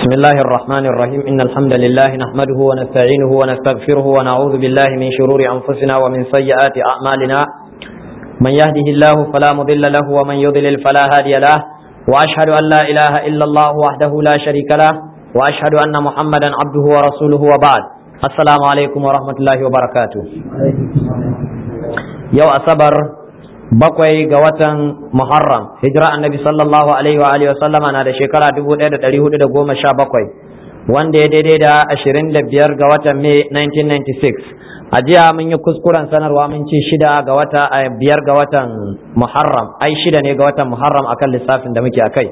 بسم الله الرحمن الرحيم إن الحمد لله نحمده ونستعينه ونستغفره ونعوذ بالله من شرور أنفسنا ومن سيئات أعمالنا من يهده الله فلا مضل له ومن يضلل فلا هادي له وأشهد أن لا إله إلا الله وحده لا شريك له وأشهد أن محمدا عبده ورسوله وبعد السلام عليكم ورحمة الله وبركاته يو أصبر bakwai ga watan Muharram hijira annabi sallallahu alaihi wa alihi sallama na da shekara 1417 wanda ya daidai da 25 ga watan Mai 1996 a jiya mun yi kuskuren sanarwa mun ce shida ga wata a biyar ga watan Muharram ai shida ne ga watan Muharram akan lissafin da muke akai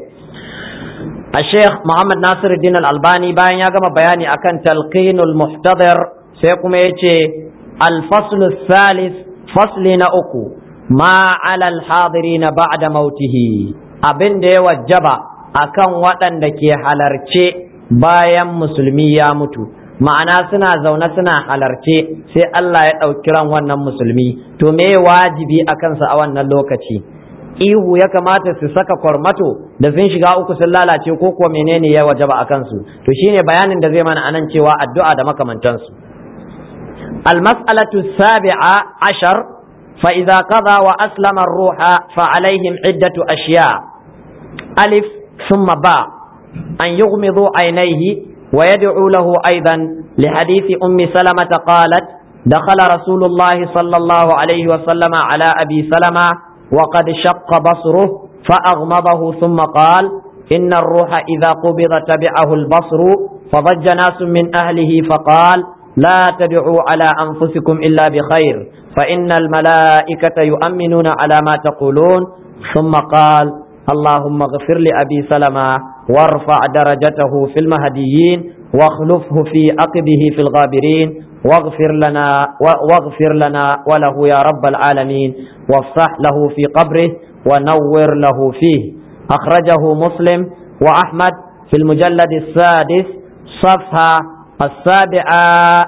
a Sheikh Muhammad Nasiruddin Al-Albani bayan ya gama bayani akan talqinul muhtadir sai kuma yace al-faslu salis fasli na uku ma alal hadirina ba'da mautihi abin da ya wajaba akan waɗanda ke halarce bayan musulmi ya mutu ma'ana suna zaune suna halarce sai Allah ya ɗauki ran wannan musulmi to me wajibi a kansa a wannan lokaci ihu ya kamata su saka kwarmato da sun shiga uku sun lalace ko kuwa menene ya wajaba a kansu to shine bayanin da zai mana anan cewa addu'a da makamantansu المسألة السابعة عشر فإذا قضى وأسلم الروح فعليهم عدة أشياء ألف ثم باء أن يغمضوا عينيه ويدعو له أيضا لحديث أم سلمة قالت دخل رسول الله صلى الله عليه وسلم على أبي سلمة وقد شق بصره فأغمضه ثم قال إن الروح إذا قبض تبعه البصر فضج ناس من أهله فقال لا تدعوا على أنفسكم إلا بخير فإن الملائكة يؤمنون على ما تقولون ثم قال اللهم اغفر لأبي سلمة وارفع درجته في المهديين واخلفه في عقبه في الغابرين واغفر لنا واغفر لنا وله يا رب العالمين وافصح له في قبره ونور له فيه أخرجه مسلم وأحمد في المجلد السادس صفحة السابعة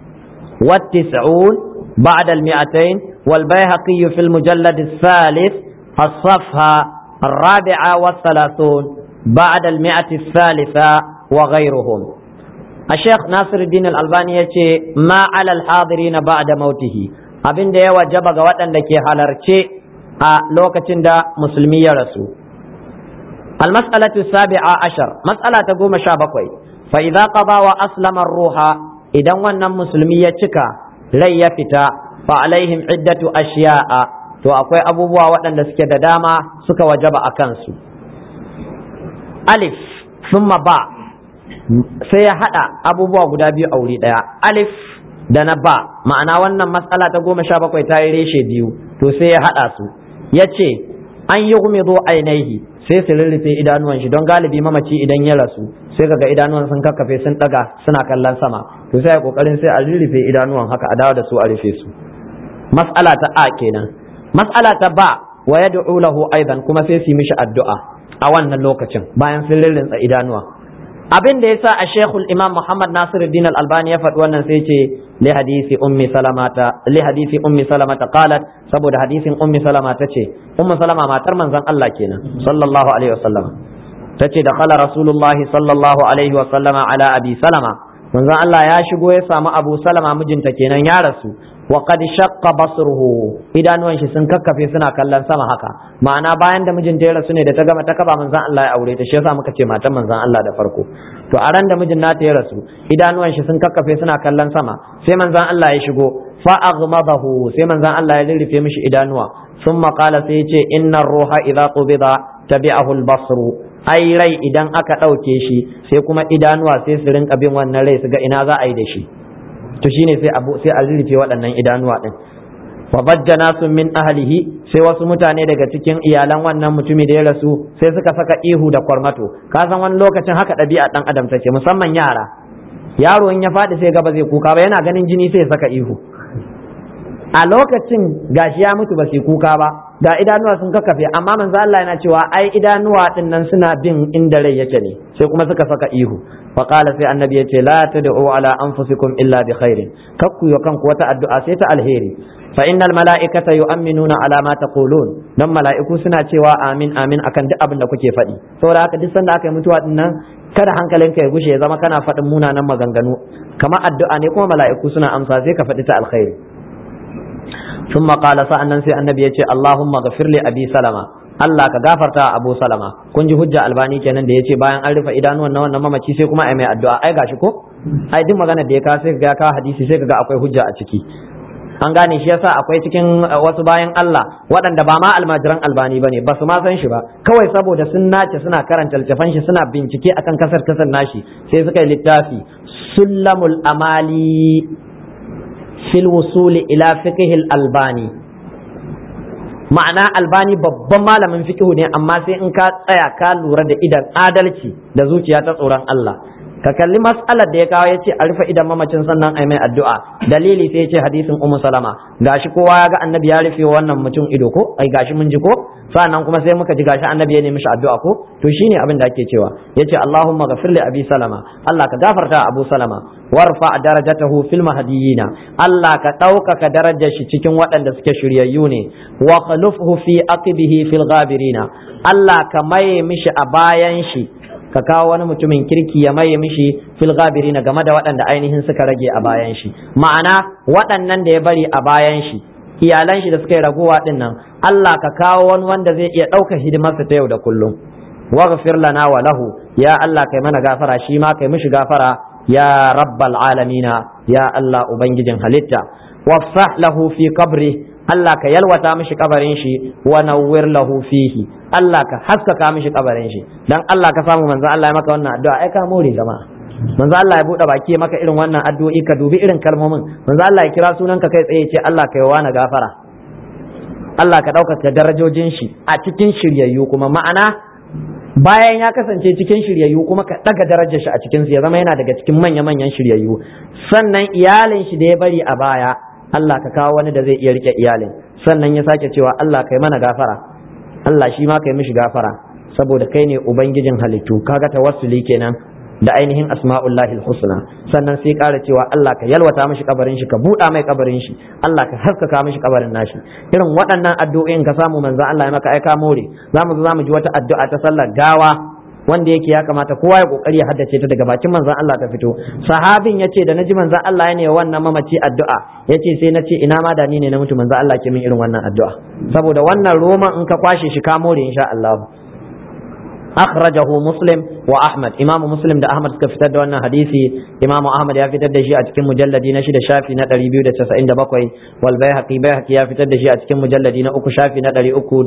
والتسعون بعد المئتين والبيهقي في المجلد الثالث الصفحة الرابعة والثلاثون بعد المئة الثالثة وغيرهم الشيخ ناصر الدين الألباني يقول ما على الحاضرين بعد موته abin da ya wajaba ga waɗanda ke halarce a lokacin da musulmi ya rasu almas'alatu sabi'a ashar mas'ala ta goma sha bakwai fa idza qada wa aslama ruha idan wannan musulmi ya cika rai ya fita fa alaihim iddatu ashiya'a to akwai abubuwa waɗanda suke da dama suka wajaba a kansu alif summa ba sai ya haɗa abubuwa guda biyu a wuri ɗaya alif da na ba ma'ana wannan matsala ta goma sha bakwai ta yi reshe biyu to sai ya haɗa su ya ce an yi gumizo ainihi sai su rurrufe idanuwan shi don galibi mamaci idan ya rasu sai kaga idanuwan sun kakkafe sun daga suna kallon sama to sai a kokarin sai a rurrufe idanuwan haka a dawo da su a rufe su mas'ala ta a kenan mas'ala ta ba wa yad'u lahu aidan kuma sai su yi mishi addu'a a wannan lokacin bayan sun rurrufe idanuwa abin da yasa a Sheikhul Imam Muhammad Nasiruddin Al-Albani ya faɗi wannan sai ce li hadisi ummi salamata li hadisi ummi salamata qalat saboda hadisin ummi salama tace ummu salama matar manzon Allah kenan sallallahu alaihi wasallam tace da khala rasulullahi sallallahu alaihi wasallama ala abi salama manzon Allah ya shigo ya samu abu salama mijinta kenan ya rasu wa qad shaqqa basruhu idanuwan shi sun kakkafe suna kallon sama haka ma'ana bayan da mijinta ya rasu ne da ta gama ta kaba manzon Allah ya aure ta shi yasa muka ce matan manzon Allah da farko to a ran da mijin nata ya rasu idanuwan shi sun kakkafe suna kallon sama sai manzon Allah ya shigo fa aghmadahu sai manzon Allah ya lirrife mishi idanuwa thumma qala sai ya ce innar ruha idza qubida tabi'ahu al-basru ai rai idan aka ɗauke shi sai kuma idanuwa sai su rinka bin wannan rai su ga ina za a yi da shi to shine sai abu sai a rufe waɗannan idanuwa din fa bajjana sun min ahlihi sai wasu mutane daga cikin iyalan wannan mutumi da ya rasu sai suka saka ihu da kwarmato ka san wani lokacin haka ɗabi'a ɗan adam take musamman yara yaro in ya faɗi sai gaba zai kuka ba yana ganin jini sai ya saka ihu a lokacin gashi ya mutu ba sai kuka ba ga idanuwa sun kakkafe amma manzo Allah yana cewa ai idanuwa din nan suna bin inda rai yake ne sai kuma suka saka ihu fa qala sai annabi yace la tad'u ala anfusikum illa bi khairin kakku yo kanku wata addu'a sai ta alheri fa innal mala'ikata yu'minuna ala ma taqulun dan mala'iku suna cewa amin amin akan duk abin da kuke faɗi saboda haka duk sanda aka yi mutuwa din nan kada hankalinka ya gushe ya zama kana faɗin munanan maganganu kamar addu'a ne kuma mala'iku suna amsa sai ka faɗi ta alkhairi ثم قال sa'annan sai annabi ya ce Allahumma ghafir li abi salama Allah ka gafarta Abu Salama kun ji hujja albani kenan da yace bayan an rufe idanuwan na wannan mamaci sai kuma ai mai addu'a ai gashi ko ai duk magana da ya ka sai ga ka hadisi sai ga akwai hujja a ciki an gane shi yasa akwai cikin wasu bayan Allah waɗanda ba ma almajiran albani ba ne ba su ma san shi ba kawai saboda sun nace suna karanta littafan shi suna bincike akan kasar kasar nashi sai suka yi littafi sullamul amali fil wusuli ila fiqhil albani ma'ana albani babban malamin fiqhu ne amma sai in ka tsaya ka lura da idan adalci da zuciya ta tsoron Allah ka kalli mas'alar da ya kawo ya ce a rufe idan mamacin sannan ai mai addu'a dalili sai ya ce hadisin ummu salama gashi kowa ya ga annabi ya rufe wannan mutum ido ko ai gashi mun ji ko sannan kuma sai muka ji gashi annabi ya nemi shi addu'a ko to shine abin da ake cewa yace Allahumma ghafir li abi salama Allah ka gafarta abu salama warfa darajatahu fil mahdiyina Allah ka ɗaukaka darajar shi cikin waɗanda suke shiryayyu ne wa khalufhu fi aqibihi fil ghabirina Allah ka maye mishi a bayan shi ka kawo wani mutumin kirki ya maye mishi fil ghabiri na game da waɗanda ainihin suka rage a bayan shi ma'ana waɗannan da ya bari a bayan shi iyalan shi da suka yi ragowa din nan Allah ka kawo wani wanda zai iya ɗauka hidimarsa ta yau da kullum waghfir lana wa lahu ya Allah kai mana gafara shi ma kai mishi gafara ya rabbal alamina ya Allah ubangijin halitta wafsah lahu fi qabri Allah ka yalwata mishi kabarin shi wa nawwir lahu fihi Allah ka haskaka mishi kabarin shi dan Allah ka samu manzo Allah ya maka wannan addu'a ai ka more jama'a manzo Allah ya bude baki maka irin wannan addu'o'i ka dubi irin kalmomin manzo Allah ya kira sunanka kai tsaye ce Allah ka yi wa na gafara Allah ka ɗaukaka darajojin shi a cikin shiryayyu kuma ma'ana bayan ya kasance cikin shiryayyu kuma ka ɗaga darajar shi a cikin su ya zama yana daga cikin manya-manyan shiryayyu sannan iyalin shi da ya bari a baya Allah ka kawo wani da zai iya rike iyalin sannan ya sake cewa Allah kai mana gafara Allah shi ma kai mishi gafara saboda kai ne ubangijin halittu kaga tawassuli kenan da ainihin asma'ullahi husna sannan sai ƙara cewa Allah ka yalwata mishi kabarin shi ka buɗa mai kabarin shi Allah ka haskaka mishi kabarin nashi irin waɗannan addu'o'in ka samu manzo Allah ya maka aika more zamu zo zamu ji wata addu'a ta sallar gawa wanda yake ya kamata kowa ya kokari ya haddace ta daga bakin manzon Allah ta fito sahabin yace da naji manzon Allah ya ne wannan mamaci addu'a yace sai nace ina ma da ni ne na mutu manzon Allah ke min irin wannan addu'a saboda wannan roman in ka kwashe shi ka more insha Allah akhrajahu muslim wa ahmad imamu muslim da ahmad suka fitar da wannan hadisi imamu ahmad ya fitar da shi a cikin mujalladi na shida shafi na 297 wal bayhaqi bayhaqi ya fitar da shi a cikin mujalladi na uku shafi na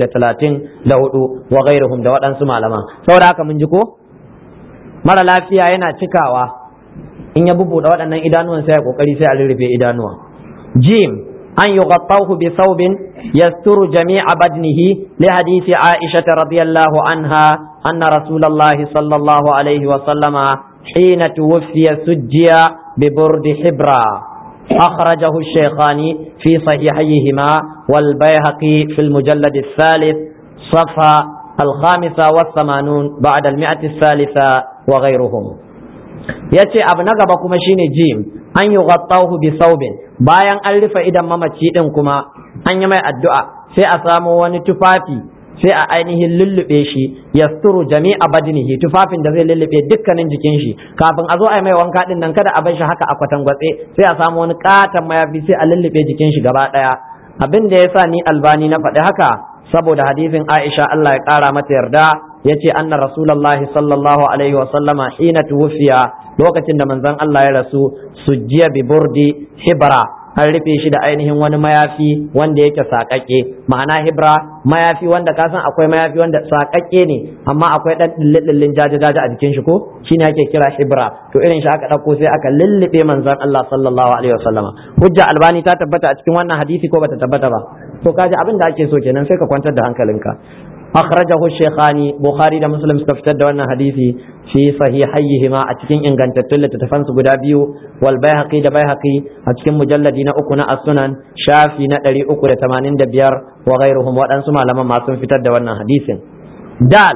334 wa ghairuhum da waɗansu malama saboda haka mun ji ko mara lafiya yana cikawa in ya bubuɗe waɗannan idanuwan sai ya kokari sai a rurrufe idanuwa jim أن يغطوه بثوب يستر جميع بدنه لحديث عائشة رضي الله عنها أن رسول الله صلى الله عليه وسلم حين توفي سجي ببرد حبرا أخرجه الشيخان في صحيحيهما والبيهقي في المجلد الثالث صفحة الخامسة والثمانون بعد المئة الثالثة وغيرهم يأتي أبنغبكم شيني جيم أن يغطوه بثوب bayan an rufe idan mamaci din kuma an yi mai addu'a sai a samo wani tufafi sai a ainihin lullube shi yasturu jami'a badinihi tufafin da zai lullube dukkanin jikin shi kafin a zo a yi mai wanka din nan kada a bar shi haka a kwatangwatse sai a samu wani katon mayafi sai a lullube jikin shi gaba daya abin da yasa ni albani na faɗi haka saboda hadisin Aisha Allah ya ƙara mata yarda yace anna rasulullahi sallallahu alaihi wa sallama hina tuwfiya lokacin da manzon Allah ya rasu sujjiya bi burdi hibra an rufe shi da ainihin wani mayafi wanda yake saƙaƙe ma'ana hibra mayafi wanda ka san akwai mayafi wanda saƙaƙe ne amma akwai ɗan ɗillin jaje-jaje a jikin shi ko shine ake kira hibra to irin shi aka ɗauko sai aka lullube manzon Allah sallallahu alaihi wasallama hujja albani ta tabbata a cikin wannan hadisi ko bata tabbata ba to kaji abin da ake so kenan sai ka kwantar da hankalinka أخرجه الشيخان بخاري دا مسلم سكفتد وانا حديثي في صحيحيهما أتكين إن كانت تتلة تتفنس قدابيو والبيهقي دا بيهقي أتكين مجلدين أكنا السنن شافي نتري أكنا تمانين دبيار وغيرهم وأنسما لما ما سنفتد وانا حديث دال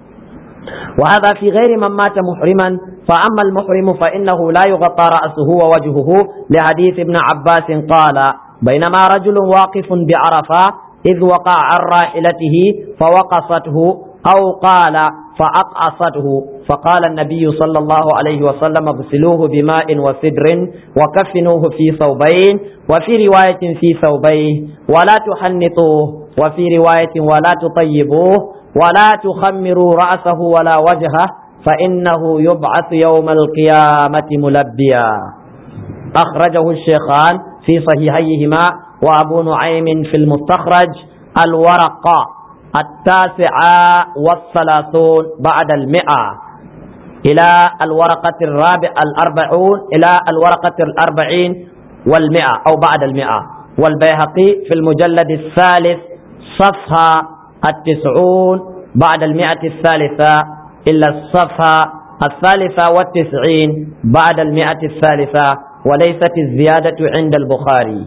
وهذا في غير من مات محرما فأما المحرم فإنه لا يغطى رأسه ووجهه لحديث ابن عباس قال بينما رجل واقف بعرفة إذ وقع عن راحلته فوقصته أو قال فأقعصته فقال النبي صلى الله عليه وسلم اغسلوه بماء وسدر وكفنوه في ثوبين وفي رواية في ثوبيه ولا تحنطوه وفي رواية ولا تطيبوه ولا تخمروا رأسه ولا وجهه فإنه يبعث يوم القيامة ملبيا أخرجه الشيخان في صحيحيهما وأبو نعيم في المستخرج الورقة التاسعة والثلاثون بعد المئة إلى الورقة الرابع الأربعون إلى الورقة الأربعين والمئة أو بعد المئة والبيهقي في المجلد الثالث صفحة التسعون بعد المئة الثالثة إلا الصفحة الثالثة والتسعين بعد المئة الثالثة وليست الزيادة عند البخاري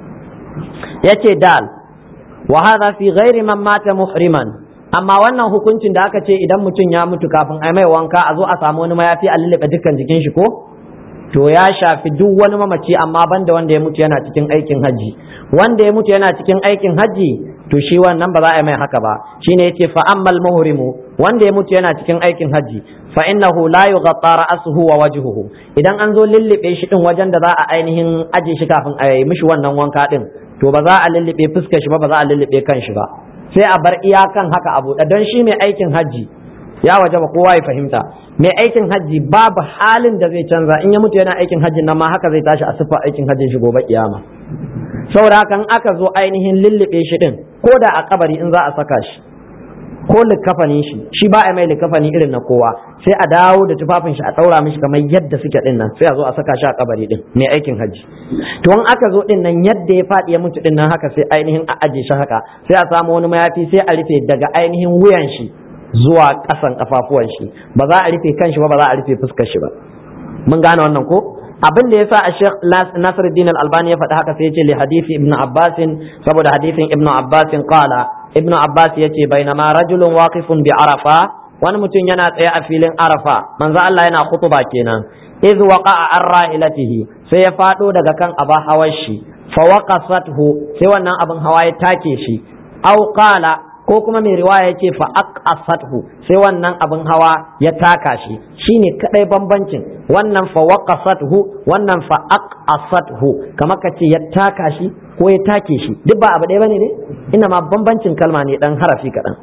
يتي دال وهذا في غير من مات محرما amma wannan hukuncin da aka ce idan mutum ya mutu kafin a mai wanka a zo a samu wani mayafi a lullube dukkan jikin shi ko to ya shafi duk wani mamaci amma banda wanda ya mutu yana cikin aikin hajji wanda ya mutu yana cikin aikin hajji to shi wannan ba za a yi mai haka ba shine yace fa ammal muhrimu wanda ya mutu yana cikin aikin hajji fa innahu la yughatta ra'suhu wa wajhuhu idan an zo lullube shi din wajen da za a ainihin aje shi kafin a yi mishi wannan wanka din to ba za a lullube fuskar shi ba ba za a lullube kan shi ba sai a bar iyakan haka a buɗe don shi mai aikin hajji ya waje ba kowa ya fahimta mai aikin hajji babu halin da zai canza in ya mutu yana aikin hajji nan ma haka zai tashi a siffar aikin hajjin shi gobe kiyama saboda haka in aka zo ainihin lullube shi din ko da a kabari in za a saka shi ko likafanin shi shi ba a mai likafani irin na kowa sai a dawo da tufafin shi a daura mishi kamar yadda suke din nan sai a zo a saka shi a kabari din mai aikin hajji to in aka zo din nan yadda ya faɗi ya mutu din nan haka sai ainihin a aje shi haka sai a samu wani mayafi sai a rufe daga ainihin wuyan shi zuwa ƙasan kafafuwan shi ba za a rufe kan shi ba ba za a rufe fuskar shi ba mun gane wannan ko abin da yasa a Sheikh Nasiruddin Al-Albani ya faɗi haka sai ya ce li hadisi Ibn Abbas saboda hadisin Ibn Abbas qala Ibn Abbas ya ce bainama rajulun waqifun bi Arafa wani mutum yana tsaye a filin Arafa manzo Allah yana khutuba kenan iz waqa'a an rahilatihi sai ya fado daga kan aba hawar shi fa waqasathu sai wannan abin hawa ya take shi aw qala ko kuma mai riwaya yake fa aqasathu sai wannan abin hawa ya taka shi shine kadai bambancin wannan fa waqasathu wannan fa aqasathu kamar kace ya taka shi ko ya take shi duk ba abu ɗaya bane ne ina ma bambancin kalma ne dan harafi kaɗan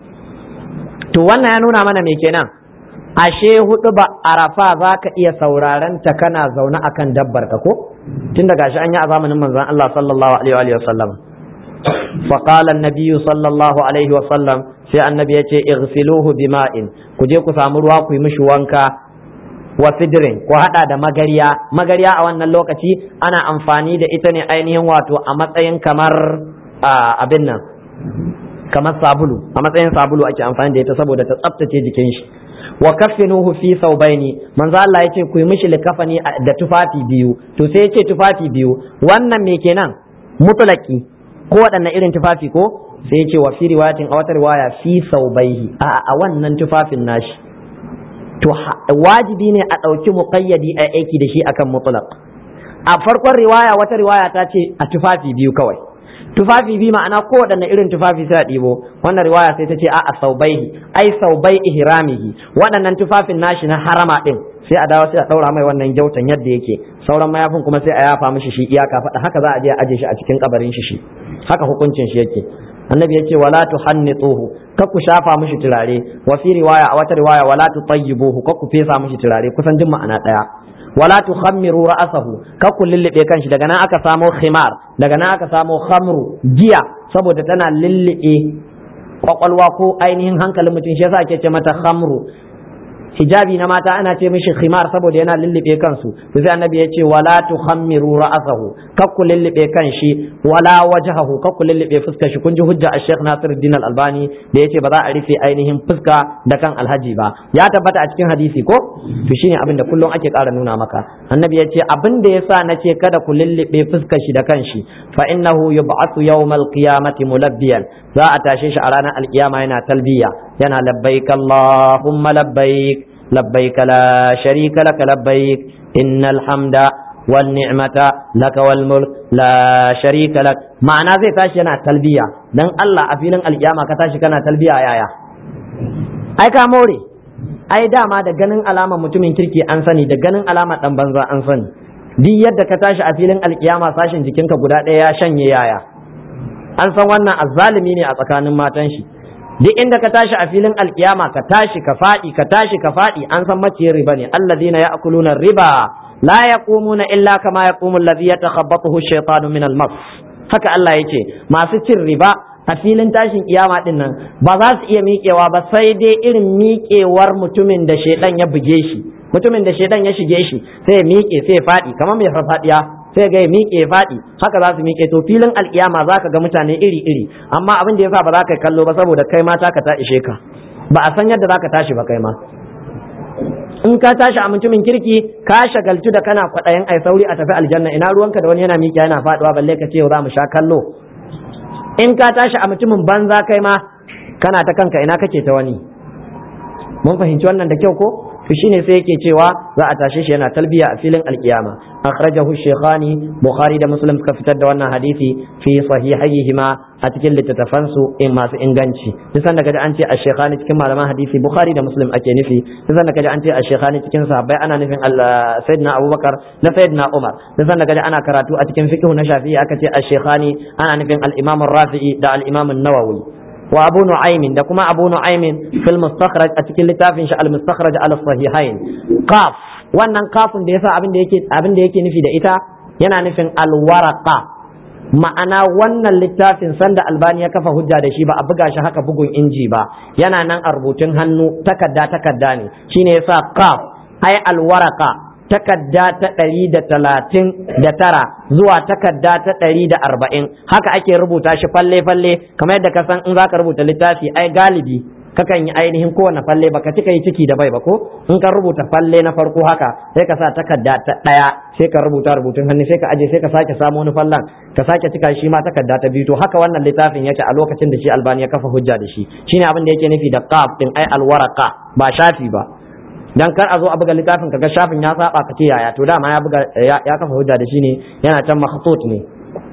to wannan ya nuna mana me kenan ashe hudu ba arafa za ka iya sauraron ta kana zaune akan dabbar ka ko tun daga shi an yi a zamanin manzon Allah sallallahu alaihi wa sallam فقال النبي صلى الله عليه وسلم sai annabi ya ce igsiluhu bima'in ku je ku samu ruwa ku yi mishi wanka wa sidrin ku hada da magariya magariya a wannan lokaci ana amfani da ita ne ainihin wato a matsayin kamar abin nan kamar sabulu a matsayin sabulu ake amfani da ita saboda ta tsaftace jikin shi wa kaffinuhu fi thawbaini manzo Allah yace ku yi mishi likafani da tufafi biyu to sai yace tufafi biyu wannan me kenan mutlaki ko waɗanne irin tufafi ko sai yace wa fi riwayatin a wata riwaya fi thawbaihi a a wannan tufafin nashi to wajibi ne a ɗauki muqayyadi a aiki da shi akan mutlaq a farkon riwaya wata riwaya ta ce a tufafi biyu kawai tufafi biyu ma'ana ko waɗanne irin tufafi sai a ɗibo wannan riwaya sai ta ce a saubaihi ai saubai ihramihi waɗannan tufafin nashi na harama ɗin sai a dawo sai a ɗaura mai wannan gyautan yadda yake sauran mayafin kuma sai a yafa mishi shi iyaka faɗa haka za a je a aje shi a cikin kabarin shi shi haka hukuncin shi yake annabi ya ce wala tuhannituhu kar ku shafa mishi turare wa fi riwaya a wata riwaya wala tutayyibuhu kar ku fesa mishi turare kusan duk ma'ana ɗaya wala tukhammiru ra'sahu kar ku lullube kanshi daga nan aka samo khimar daga nan aka samo khamru giya saboda tana lullube kwakwalwa ko ainihin hankalin mutum shi yasa ake ce mata khamru hijabi na mata ana ce mishi khimar saboda yana lullube kansu to sai annabi ya ce wala tukhammiru ra'sahu kar ku lullube kanshi wala wajhahu kar ku lullube fuskar shi kun ji hujja a Sheikh Nasiruddin Al-Albani da yace ba za a rufe ainihin fuska da kan alhaji ba ya tabbata a cikin hadisi ko to shine abin da kullum ake ƙara nuna maka annabi ya ce abin da yasa nace kada ku lullube fuskar shi da kanshi fa innahu yub'athu yawmal qiyamati mulabbiyan za a tashe shi a ranar alkiyama yana talbiya yana labbaik Allahumma labbaik labbaik la sharika laka labbaik innal hamda wan ni'mata laka wal mulk la sharika lak ma'ana zai tashi yana talbiya dan Allah a filin alkiyama ka tashi kana talbiya yaya ai ka more ai dama da ganin alama mutumin kirki an sani da ganin alama dan banza an sani duk yadda ka tashi a filin alkiyama sashin jikinka guda ɗaya ya shanye yaya an san wannan azzalimi ne a tsakanin matan shi duk inda ka tashi a filin alkiyama ka tashi ka faɗi ka tashi ka faɗi an san maciyin riba ne alladhina ya'kuluna riba la yaqumuna illa kama yaqumu alladhi yatakhabbathu ash-shaytanu min al-mas haka Allah yace masu cin riba a filin tashin kiyama din nan ba za su iya miƙewa ba sai dai irin miƙewar mutumin da shedan ya buge shi mutumin da shedan ya shige shi sai ya miƙe sai ya faɗi kamar mai farfadiya sai ga ya miƙe ya faɗi haka za su miƙe to filin alkiyama za ka ga mutane iri iri amma abin da yasa ba za ka kallo ba saboda kai ma taka ta ishe ka ba a san yadda za ka tashi ba kai ma in ka tashi a mutumin kirki ka shagaltu da kana kwaɗayin ai sauri a tafi aljanna ina ruwanka da wani yana miƙe yana faɗuwa balle ka ce za mu sha kallo in ka tashi a mutumin banza kai ma kana ta kanka ina kake ta wani mun fahimci wannan da kyau ko to shine sai yake cewa za a tashe shi yana talbiya a filin alkiyama akhrajahu shaykhani bukhari da muslim suka fitar da wannan hadisi fi sahihayhima a cikin littattafan su in masu inganci duk sanda kaji an ce ash-shaykhani cikin malaman hadisi bukhari da muslim ake nufi duk sanda kaji an ce ash-shaykhani cikin sahabbai ana nufin sayyidina abubakar da sayyidina umar duk sanda kaji ana karatu a cikin fiqh na shafi'i aka ce ash-shaykhani ana nufin al-imam ar-rafi'i da al-imam an-nawawi wa abu nu'aymin da kuma abu nu'aymin fil mustakhraj a cikin littafin shi al mustakhraj al sahihain qaf wannan kafin da yasa abin da yake abin da yake nufi da ita yana nufin al waraqa ma'ana wannan littafin sanda albani ya kafa hujja da shi ba a buga shi haka bugun inji ba yana nan a rubutun hannu takarda takarda ne shine yasa qaf ai al waraqa takadda ta ɗari da talatin da tara zuwa takadda ta ɗari da arba'in haka ake rubuta shi falle-falle kamar yadda ka san in za ka rubuta littafi ai galibi kakan yi ainihin kowane falle baka cika yi ciki da bai ba ko in ka rubuta falle na farko haka sai ka sa takadda ta ɗaya sai ka rubuta rubutun hannu sai ka aje sai ka sake samu wani fallan ka sake cika shi ma takadda ta biyu to haka wannan littafin yake a lokacin da shi albani ya kafa hujja da shi shine abin da yake nufi da qaf din ai alwaraka ba shafi ba dan kar a zo a buga littafin kaga shafin ya saba ka ce yaya to dama ya buga ya kafa hujja da shi ne yana can makhtut ne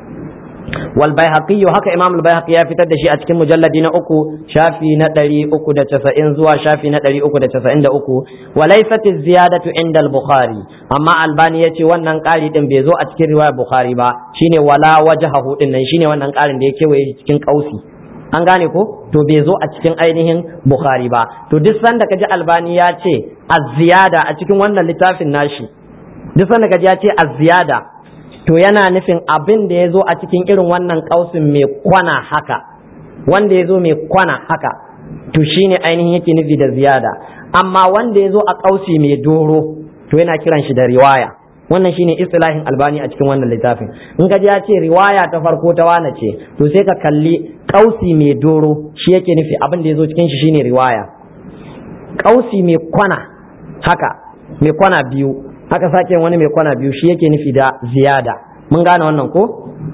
wal baihaqi haka imam al baihaqi ya fitar da shi a cikin mujalladi na uku shafi na 390 zuwa shafi na 393 wa laysat ziyadatu inda al bukhari amma albani yace wannan ƙari din bai zo a cikin riwayar bukhari ba shine wala wajhahu din nan shine wannan ƙarin da ya kewaye cikin kausi an gane ko to bai zo a cikin ainihin bukhari ba to duk sanda kaji albani ya ce az-ziyada a cikin wannan littafin nashi duk sanda kaji ya ce az-ziyada to yana nufin abin da ya zo a cikin irin wannan kausin mai kwana haka wanda ya zo mai kwana haka to shine ainihin yake nufi da ziyada amma wanda ya zo a kausi mai doro to yana kiran shi da riwaya wannan shine istilahin albani a cikin wannan littafin in ka ji ya ce riwaya ta farko ta wane ce to sai ka kalli kausi mai doro shi yake nufi abin da ya zo cikin shi shine riwaya kausi mai kwana haka mai kwana biyu haka sake wani mai kwana biyu shi yake nufi da ziyada mun gane wannan ko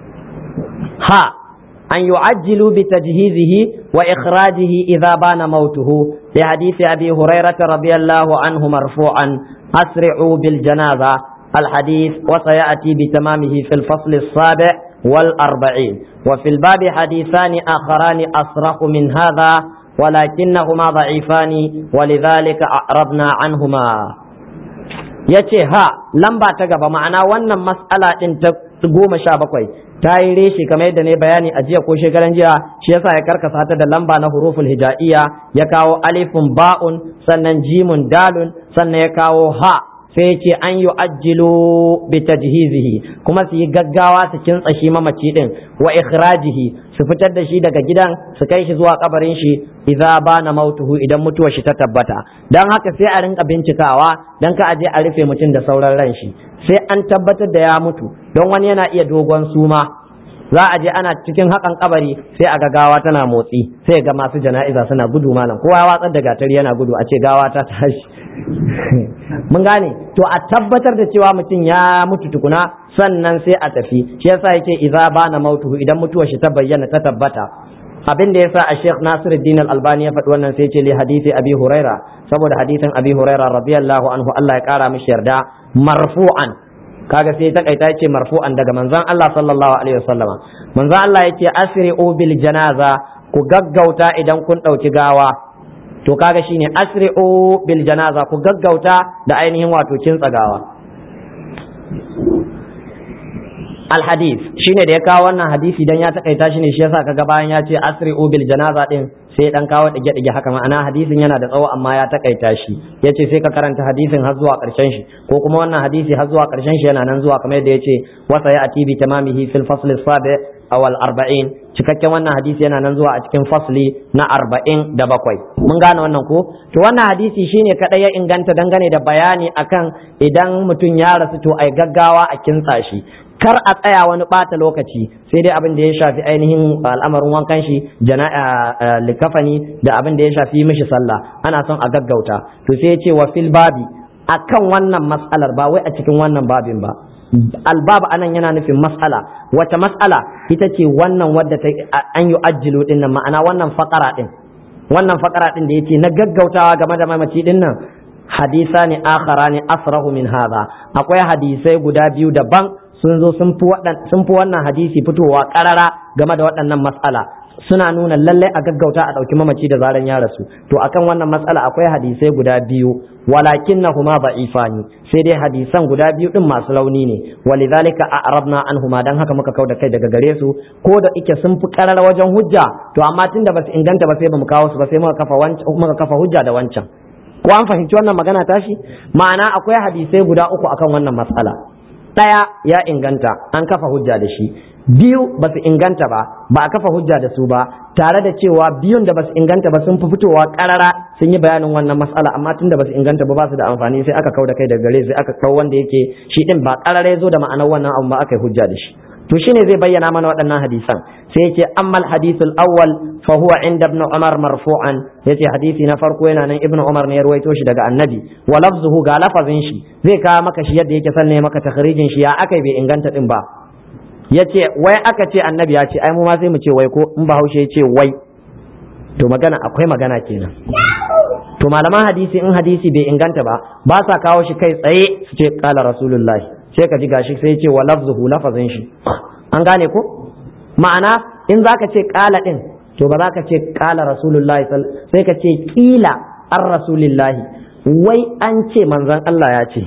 ha an yu'ajjilu bi tajhizihi wa ikhrajihi idza bana mautuhu li hadisi abi hurairah radiyallahu anhu marfu'an asri'u bil janaza الحديث وسيأتي بتمامه في الفصل السابع والأربعين وفي الباب حديثان آخران أصرح من هذا ولكنهما ضعيفان ولذلك أعرضنا عنهما yace ha lamba ta gaba ma'ana wannan mas'ala din ta goma sha bakwai ta yi reshe kamar yadda ne bayani a jiya ko shekaran jiya shi yasa ya karkasa ta da lamba na huruful hija'iyya ya kawo alifun ba'un sannan jimun dalun sannan ya kawo ha sai ce an yi ajilo bi tajhizihi kuma su yi gaggawa su kintsa shi mamaci din wa ikhrajihi su fitar da shi daga gidan su kai shi zuwa kabarin shi idza bana mautuhu idan mutuwar shi ta tabbata dan haka sai a rinka bincikawa dan ka aje a rufe mutum da sauran ran shi sai an tabbatar da ya mutu don wani yana iya dogon suma za a je ana cikin hakan kabari sai a ga gawa tana motsi sai ga masu jana'iza suna gudu malam kowa ya watsar da gatari yana gudu a ce gawa ta tashi mun gane to a tabbatar da cewa mutum ya mutu tukuna sannan sai a tafi shi yasa yake idza bana mautuhu idan mutuwar shi ta bayyana ta tabbata abin da yasa a Sheikh Nasiruddin Al-Albani ya faɗi wannan sai ce li hadisi Abi Huraira saboda hadisin Abi Huraira radiyallahu anhu Allah ya kara mishi yarda marfu'an kaga sai ta kaita yace marfu'an daga manzon Allah sallallahu alaihi wasallam manzon Allah yace asri'u bil janaza ku gaggauta idan kun dauki gawa to kaga shine asri'u bil janaza ku gaggauta da ainihin wato kin tsagawa alhadith shine da ya kawo wannan hadisi dan ya takaita shi ne shi yasa kaga bayan ya ce asri'u bil janaza din sai dan kawo dige dige haka ma'ana hadisin yana da tsawo amma ya takaita shi yace sai ka karanta hadisin har zuwa karshen shi ko kuma wannan hadisi har zuwa karshen shi yana nan zuwa kamar yadda yace wasa ya ati bi tamamihi fil fasl as-sabi aw al-arba'in cikakken wannan hadisi yana nan zuwa a cikin fasli na arba'in da bakwai mun gane wannan ko to wannan hadisi shine kadai ya inganta dangane da bayani akan idan mutum ya rasu to ai gaggawa a kintsa shi kar a tsaya wani bata lokaci sai dai abin da ya shafi ainihin al'amarin wankan shi jana'a likafani da abin da ya shafi mishi sallah ana son a gaggauta to sai ya ce wa fil babi akan wannan mas'alar ba wai a cikin wannan babin ba albab anan yana nufin mas'ala wata mas'ala ita ce wannan wadda ta an yi ajjilu din nan ma'ana wannan fakara din wannan fakara din da yace na gaggautawa game da mamaci din nan hadisa ne akhara ne asrahu min hadha akwai hadisai guda biyu daban sun zo sun fi wannan hadisi fitowa karara game da waɗannan matsala suna nuna lallai a gaggauta a ɗauki mamaci da zaran ya rasu to akan wannan matsala akwai hadisai guda biyu walakin na huma ba'ifani sai dai hadisan guda biyu din masu launi ne walidhalika a'rabna anhuma dan haka muka kau da kai daga gare su ko da ike sun fi karara wajen hujja to amma tunda basu inganta ba sai bamu kawo su ba sai muka kafa muka kafa hujja da wancan ko an fahimci wannan magana tashi ma'ana akwai hadisai guda uku akan wannan matsala ɗaya ya inganta an kafa hujja da shi biyu ba su inganta ba ba a kafa hujja da su ba tare da cewa biyun da ba su inganta ba sun fi fitowa karara sun yi bayanin wannan mas'ala amma tun da ba su inganta ba ba su da amfani sai aka kau da kai da gare sai aka kau wanda yake shi din ba karara ya zo da ma'anar wannan abu ba aka yi hujja da shi to shine zai bayyana mana waɗannan hadisan sai yace ammal hadithul awwal fa huwa inda ibn umar marfu'an yace hadisi na farko yana nan ibn umar ne ya ruwaito shi daga annabi wa lafzuhu ga lafazin shi zai kawo maka shi yadda yake sanne maka takhrijin shi ya akai bai inganta din ba yace wai aka ce annabi ya ce ai mu ma sai mu ce wai ko in bahaushe ya ce wai to magana akwai magana kenan to malaman hadisi in hadisi bai inganta ba ba sa kawo shi kai tsaye su ce kala rasulullahi sai ka ji gashi sai ce wa lafzuhu lafazin shi an gane ko ma'ana in zaka ce kala din to ba za ka ce kala rasulullahi sai ka ce kila an rasulillahi wai an ce manzon Allah ya ce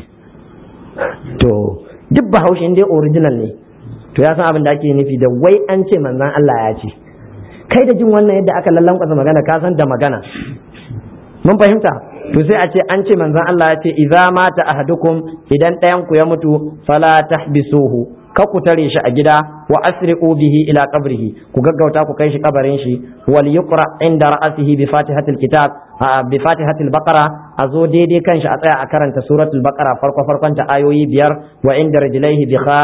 to duk bahaushe dai original ne to ya san abin da ake nufi da wai an ce manzon Allah ya ce kai da jin wannan yadda aka lallankwasa magana ka san da magana mun fahimta to sai a ce an ce manzon Allah ya ce idza mata ahadukum idan ɗayan ku ya mutu fala tahbisuhu ka ku tare shi a gida wa asri'u bihi ila qabrihi ku gaggauta ku kai shi kabarin shi wal yuqra inda ra'sihi bi fatihatil kitab bi fatihatil baqara a zo daidai kan shi a tsaya a karanta suratul baqara farko farkon ta ayoyi biyar wa inda rijlaihi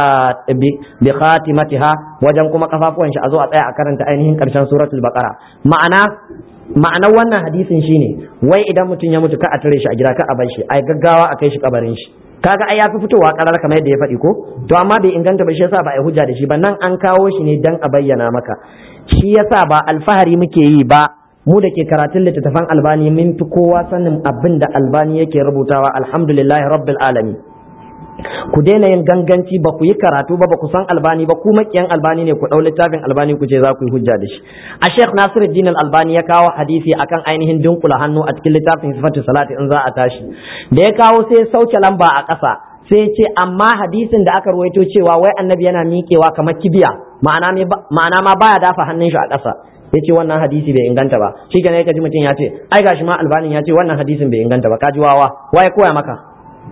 bi khatimatiha wajen kuma kafafuwan shi a zo a tsaya a karanta ainihin karshen suratul baqara ma'ana ma'anar wannan hadisin shine wai idan mutum ya mutu ka a tare shi a gida ka a bar shi ai gaggawa a kai shi kabarin shi kaga ai yafi fitowa karar kamar yadda ya faɗi ko to amma bai inganta ba shi yasa ba ai hujja da shi ba nan an kawo shi ne dan a bayyana maka shi yasa ba alfahari muke yi ba mu da ke karatun littattafan albani mun fi kowa sanin abin da albani yake rubutawa alhamdulillahi rabbil alamin ku daina yin ganganci ba ku yi karatu ba ba ku san albani ba ku makiyan albani ne ku ɗau littafin albani ku ce za ku yi hujja da shi a sheikh nasiruddin albani ya kawo hadisi akan ainihin dunkula hannu a cikin littafin sifatu salati in za a tashi da ya kawo sai sauke lamba a ƙasa sai ce amma hadisin da aka ruwaito cewa wai annabi yana miƙewa kamar kibiya ma'ana ma baya dafa hannun shi a ƙasa ya ce wannan hadisi bai inganta ba shi kenan ya ji mutum ya ce ai gashi ma albanin ya ce wannan hadisin bai inganta ba ka ji wawa waye koya maka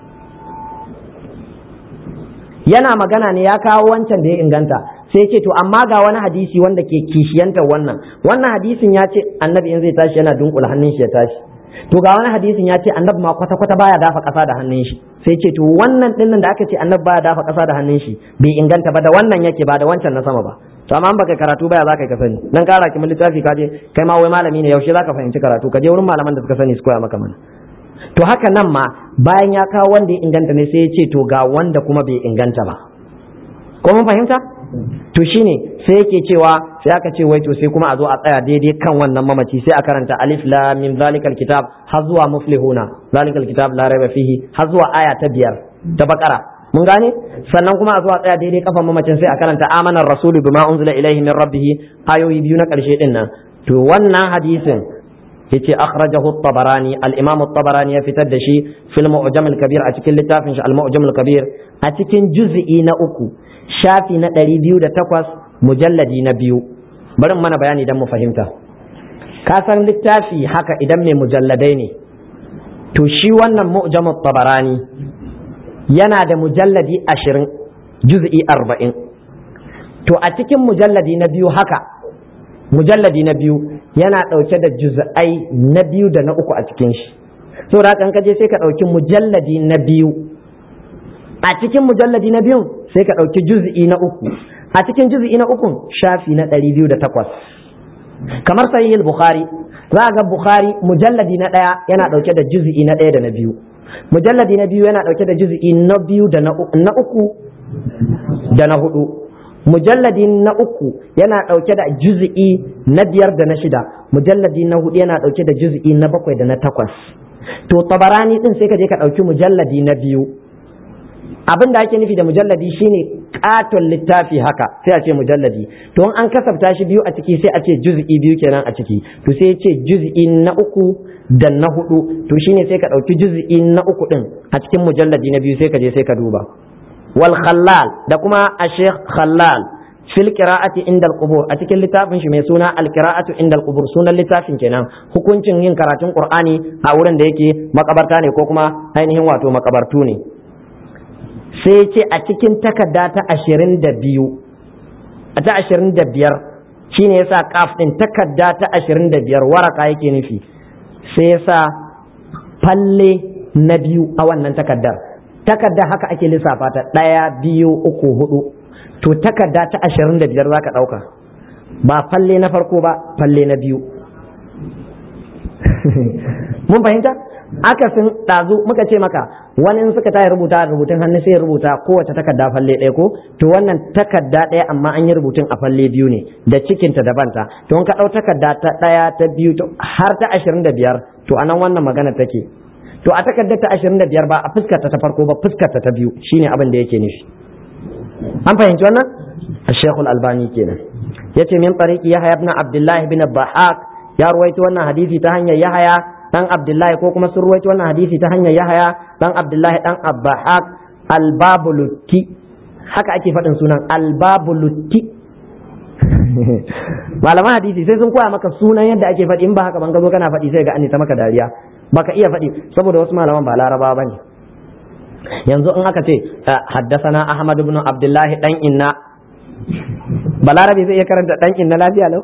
yana magana ne ya kawo wancan da ya inganta sai ce to amma ga wani hadisi wanda ke kishiyantar wannan wannan hadisin ya ce annabi in zai tashi yana dunkula hannun shi ya tashi to ga wani hadisin ya ce annabi ma kwata kwata baya dafa kasa da hannun shi sai ce to wannan dinnan da aka ce annabi baya dafa kasa da hannun shi bai inganta ba da wannan yake ba da wancan na sama ba to amma baka karatu baya zaka ka sani dan kara ki littafi ka je kai ma wai malami ne yaushe zaka fahimci karatu ka je wurin malaman da suka sani su koya maka mana to haka nan ma bayan ya kawo wanda ya inganta ne sai ya ce to ga wanda kuma bai inganta ba ko mun fahimta to shine sai yake cewa sai aka ce wai to sai kuma a zo a tsaya daidai kan wannan mamaci sai a karanta alif lam mim zalikal kitab har zuwa muflihuna zalikal kitab la raiba fihi har zuwa aya ta biyar ta bakara mun gane sannan kuma a zo a tsaya daidai kafan mamacin sai a karanta amanar rasulu bima unzila ilaihi min rabbih ayoyi biyu na karshe din nan to wannan hadisin yace akhrajahu at-tabarani al-imam at-tabarani ya fitar da shi fil mu'jam al-kabir a cikin littafin shi al-mu'jam al-kabir a cikin juz'i na uku shafi na 208 mujalladi na biyu bari mana bayani dan mu fahimta ka san littafi haka idan mai mujalladai ne to shi wannan mu'jam at-tabarani yana da mujalladi 20 juz'i 40 to a cikin mujalladi na biyu haka mujalladi na biyu yana ɗauke da juz'ai na biyu da na uku a cikin shi saboda haka ka je sai ka ɗauki mujalladi na biyu a cikin mujalladi na biyu sai ka ɗauki juz'i na uku a cikin juz'i na uku shafi na ɗari biyu da takwas kamar sahih bukhari za ga bukhari mujalladi na ɗaya yana ɗauke da juz'i na ɗaya da na biyu mujalladi na biyu yana ɗauke da juz'i na biyu da na uku da na hudu mujalladi na uku yana ɗauke da juz'i na biyar da na shida mujalladi na hudu yana ɗauke da juz'i na bakwai da na takwas to tabarani din sai ka je ka ɗauki mujalladi na biyu abin da ake nufi da mujalladi shine katon littafi haka sai a ce mujalladi to an kasafta shi biyu a ciki sai a ce juz'i biyu kenan a ciki to sai ce juz'i na uku da na hudu to shine sai ka ɗauki juz'i na uku din a cikin mujalladi na biyu sai ka je sai ka duba wal khallal da kuma a sheikh khallal fil qira'ati inda al qubur a cikin littafin shi mai suna al qira'atu inda al qubur sunan littafin kenan hukuncin yin karatun qur'ani a wurin da yake makabarta ne ko kuma ainihin wato makabartu ne sai ce a cikin takarda ta ashirin da biyu a ta ashirin da biyar shine yasa kaf din takarda ta ashirin da biyar waraka yake nufi sai yasa falle na biyu a wannan takardar takarda haka ake lissafa ta ɗaya biyu uku hudu to takarda ta ashirin da biyar za ka ɗauka ba falle na farko ba falle na biyu mun fahimta akasin ɗazu muka ce maka wani suka tayi rubuta rubutun hannu sai rubuta kowace takarda falle ɗaya ko to wannan takarda ɗaya amma an yi rubutun a falle biyu ne da cikinta da banta to in ka ɗau takarda ta ɗaya ta biyu har ta ashirin da biyar to anan wannan magana take to a takardar ta ashirin da biyar ba a fuskarta ta farko ba fuskarta ta biyu shine abin da yake nufi an fahimci wannan a shekul albani kenan ya ce min tsariki yahaya ibn abdullahi bin bahaq ya ruwaito wannan hadisi ta hanyar yahaya dan abdullahi ko kuma sun ruwaito wannan hadisi ta hanyar yahaya dan abdullahi dan abbahaq albabulutti haka ake faɗin sunan albabulutti malaman hadisi sai sun koya maka sunan yadda ake faɗi in ba haka ban ka zo kana faɗi sai ga an ta maka dariya baka iya faɗi saboda wasu malaman ba laraba ba ne yanzu in aka ce haddasana ahmad ibn abdullahi dan inna balarabe zai iya karanta dan inna lafiya lau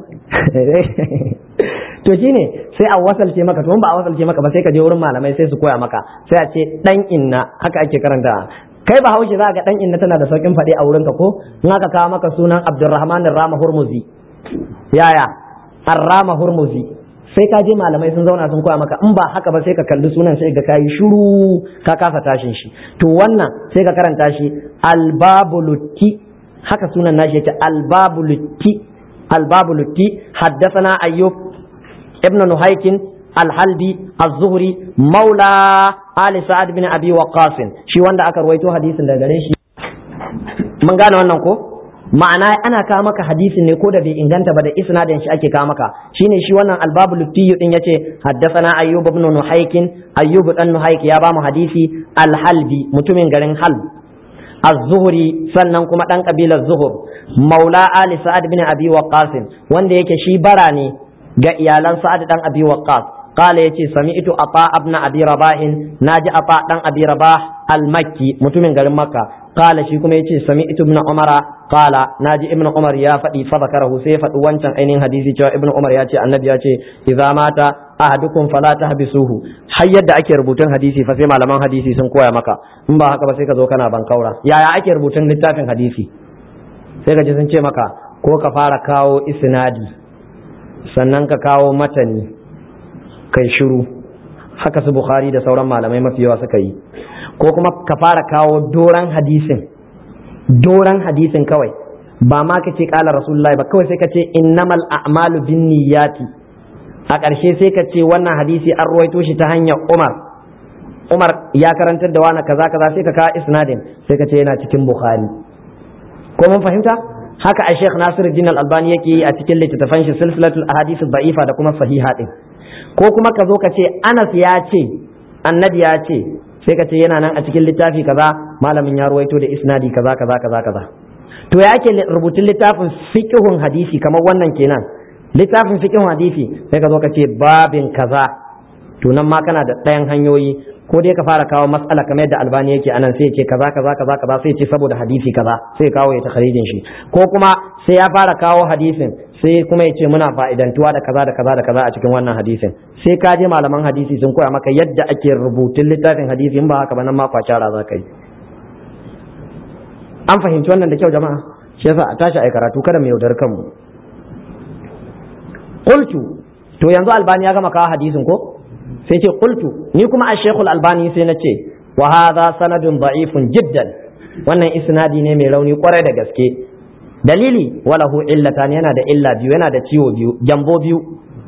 to shine sai a wasalce maka to ba a wasalce maka ba sai ka je wurin malamai sai su koya maka sai a ce dan inna haka ake karanta kai ba haushe za ga dan inna tana da saukin faɗi a wurinka ko in aka kawo maka sunan abdurrahman rama hurmuzi yaya arrama hurmuzi sai ka je malamai sun zauna sun koya maka in ba haka ba sai ka kalli sunan sai ga kayi shuru ka kasa tashin shi to wannan sai ka karanta shi albabulutti haka sunan nashi yake albabulutti albabulutti haddathana ayyub ibn nuhaykin alhalbi az-zuhri maula ali sa'ad bin abi waqas shi wanda aka ruwaito hadisin daga gare shi mun gane wannan ko ma'ana ana kawo maka hadisin ne ko da bai inganta ba da isnadin shi ake kawo maka shine shi wannan albabu luttiyu din yace haddathana ayyub ibn nuhaykin ayyub dan nuhayk ya ba mu hadisi alhalbi mutumin garin halb az-zuhri sannan kuma dan kabilar zuhur maula ali sa'ad bin abi waqqas wanda yake shi bara ne ga iyalan sa'ad dan abi waqqas قال يتي سمعت أطاء ابن أبي رباح ناجي أطاء دان أبي رباح المكي متمن غير مكة قال شي كما يتي سمعت ابن عمر قال ناجي ابن عمر يا فدي فذكره سيفة وانشان أين حديثي جاء ابن عمر ياتي النبي ياتي إذا مات أحدكم فلا تحبسوه har yadda ake rubutun hadisi fa sai malaman hadisi sun koya maka in ba haka ba sai ka zo kana ban kaura yaya ake rubutun littafin hadisi sai ka ji sun ce maka ko ka fara kawo isnadi sannan ka kawo matani kai shiru haka su bukhari da sauran malamai mafi yawa suka yi ko kuma ka fara kawo doran hadisin doran hadisin kawai ba ma ka ce kala rasulullahi ba kawai sai ka ce innamal a'malu bin niyyati a ƙarshe sai ka ce wannan hadisi an ruwaito shi ta hanyar umar umar ya karantar da wani kaza kaza sai ka kawo isnadin sai ka ce yana cikin bukhari ko mun fahimta haka a sheikh nasiruddin al-albani yake yi a cikin littattafan shi silsilatul ahadith da'ifa da kuma sahiha din ko kuma ka zo ka ce Anas ya ce annabi ya ce sai ka ce yana nan a cikin littafi kaza malamin ya ruwaito da isnadi kaza kaza kaza kaza to ya ake rubutun littafin fiqhun hadisi kamar wannan kenan littafin fiqhun hadisi sai ka zo ka ce babin kaza to nan ma kana da ɗayan hanyoyi ko dai ka fara kawo matsala kamar yadda albani yake anan sai ce kaza kaza kaza kaza sai ce saboda hadisi kaza sai kawo ya takharijin shi ko kuma sai ya fara kawo hadisin sai kuma ya ce muna fa'idantuwa da kaza da kaza da kaza a cikin wannan hadisin sai ka je malaman hadisi sun koya maka yadda ake rubutun littafin hadisi in ba haka ba nan ma kwacara za ka yi an fahimci wannan da kyau jama'a shi yasa a tashi ai karatu kada mu yaudar kanmu qultu to yanzu albani ya gama kawo hadisin ko sai ce qultu ni kuma a shekul albani sai na ce wa hadha sanadun da'ifun jiddan wannan isnadi ne mai rauni kwarai da gaske dalili walahu illatan yana da illa biyu yana da ciwo biyu jambo biyu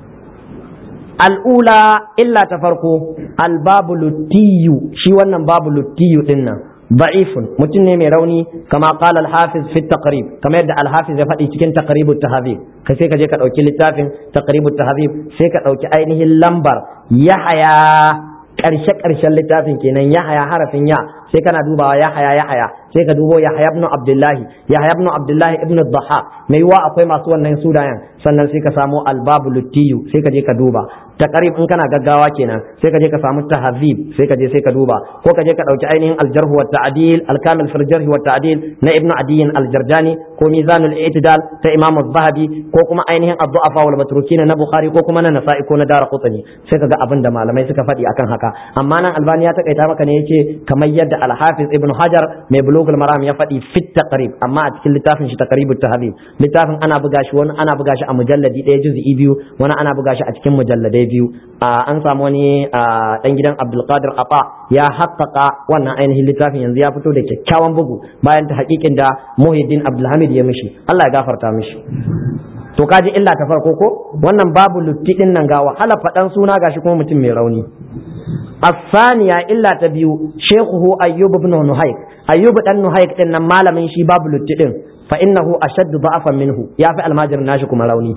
al'ula illa ta farko albabu luttiyu shi wannan babu luttiyu din nan da'ifun mutum ne mai rauni kama qala al-hafiz fi taqrib kamar yadda al-hafiz ya faɗi cikin taqribut tahdhib ka sai ka je ka ɗauki littafin taqribut tahdhib sai ka ɗauki ainihin lambar yahaya ƙarshe ƙarshen littafin kenan yahaya harafin ya sai kana dubawa yahaya yahaya sai ka dubo yahaya ibn abdullahi yahaya ibn abdullahi ibn dhahak mai yiwa akwai masu wannan sunayen sannan sai ka samu albabu luttiyu sai ka je ka duba taqrib in kana gaggawa kenan sai ka je ka samu tahzib sai ka je sai ka duba ko ka je ka dauki ainihin aljarh wa ta'dil al-kamil fil jarh wa ta'dil na ibnu adiyin al-jarjani ko mizanul i'tidal ta imam az-zahabi ko kuma ainihin ad-du'afa wal matrukin na bukhari ko kuma na nasa'i ko na daraqutni sai ka ga abin da malamai suka faɗi akan haka amma nan albani ya takaita maka ne yace kamar yadda al-hafiz ibnu hajar mai bulugul maram ya faɗi fit taqrib amma a cikin littafin shi taqribut tahdhib littafin ana buga shi wani ana buga shi a mujalladi ɗaya juz'i biyu wani ana buga shi a cikin mujalladai biyu an samu wani dan gidan abdulkadir afa ya haƙƙaƙa wannan ainihin littafin yanzu ya fito da kyakkyawan bugu bayan ta haƙiƙin da muhiddin abdulhamid ya mishi allah ya gafarta mishi to kaji illa ta farko ko wannan babu lutti din nan ga wahala faɗan suna gashi kuma mutum mai rauni الثانية إلا تبيو شيخه أيوب بن نهيك أيوب بن نهيك إن مال من شي باب للتئن فإنه أشد ضعفا منه يا في الماجر ناشكم rauni.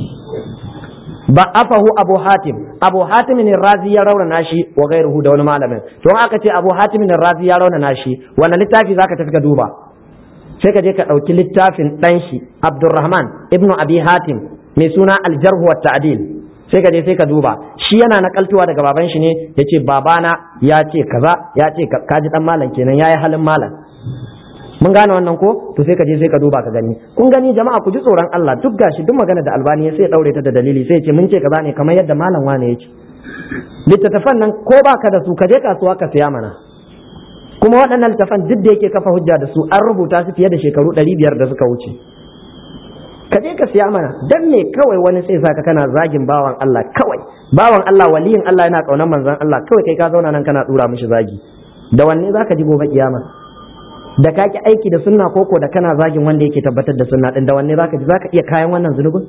ضعفه أبو حاتم أبو حاتم الرازي يرون ناشي وغيره دون معلم to aka ce Abu Hatim الرازي يرون nashi wannan littafi zaka tafi ka duba sai ka je ka ɗauki littafin ɗan shi Abdurrahman ibnu Abi Hatim mai suna Al-Jarh wa Ta'dil sai ka je sai ka duba shi yana nakaltuwa daga baban shi ne yace babana ya ce kaza ya ce kaji dan malam kenan yayi halin malam mun gane wannan ko to sai ka je sai ka duba ka gani kun gani jama'a ku ji tsoron Allah duk gashi duk magana da albani sai ya daure ta da dalili sai ya ce mun ce kaza ne kamar yadda malam wane yake littattafan nan ko baka da su ka je kasuwa ka siya mana kuma waɗannan littattafan duk da yake kafa hujja da su an rubuta su fiye da shekaru ɗari biyar da suka wuce ka je ka siya mana dan me kawai wani sai saka kana zagin bawan Allah kawai bawan Allah waliyin Allah yana kaunar manzon Allah kawai kai ka zauna nan kana dura mishi zagi da wanne zaka ji gobe kiyama da ka ki aiki da sunna koko da kana zagin wanda yake tabbatar da sunna din da wanne zaka ji zaka iya kayan wannan zunubin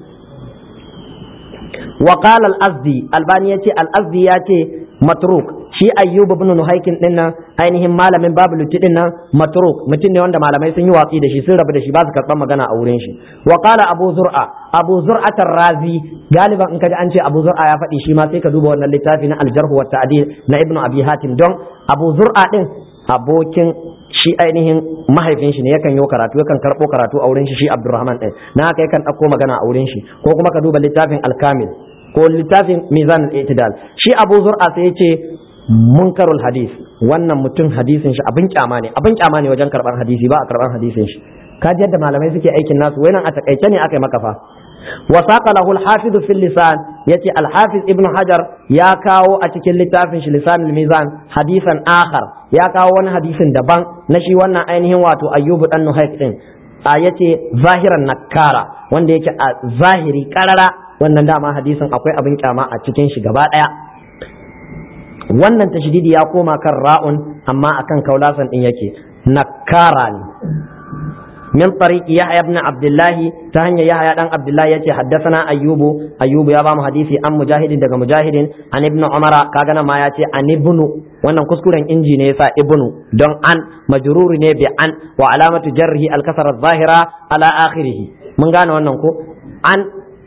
wa qala al-azdi albani yace al-azdi yace matruk shi ayyub ibn nuhaykin din nan ainihin malamin babu lutti din nan matruk mutum ne wanda malamai sun yi watsi da shi sun rabu da shi ba su karɓar magana a wurin shi wa qala abu zur'a abu zur'at razi galiban in kaji an ce abu zur'a ya faɗi shi ma sai ka duba wannan littafi na al-jarh wa ta'dil na ibnu abi hatim don abu zur'a din abokin shi ainihin mahaifin shi ne yakan yi karatu yakan karɓo karatu a wurin shi shi Abdurrahman ɗin na haka yakan ɗauko magana a wurin shi ko kuma ka duba littafin Alkamil ko littafin Mizan al-Itidal shi Abu Zur'a sai yace munkarul hadis wannan mutum hadisin shi abin kyama ne abin kyama ne wajen karɓar hadisi ba a karɓar hadisin shi ka ji yadda malamai suke aikin nasu nan a takaice ne aka yi maka fa وساق له الحافظ في اللسان يتي الحافظ ابن حجر يا كاو أتكل لتافن لسان الميزان حديثا آخر يا كاو وانا حديث دبان نشي وانا أينه واتو أيوب أنه هيك آيتي ظاهرا نكارا wanda yake a zahiri karara wannan dama hadisin akwai abin kyama a cikin shi gaba daya wannan tashdidi ya koma kan ra'un amma akan kaulasan din yake nakara ne من طريق يحيى بن عبد الله تهني يحيى بن عبد الله يتي حدثنا أيوب أيوب يا بام حديثي أم مجاهد دغ مجاهد عن ابن عمر كاغنا ما يتي عن ابن wannan kuskuren inji ne yasa ibnu don an majruri ne bi an wa alamatu jarrihi al-kasra zahira ala akhirih mun gane wannan ko an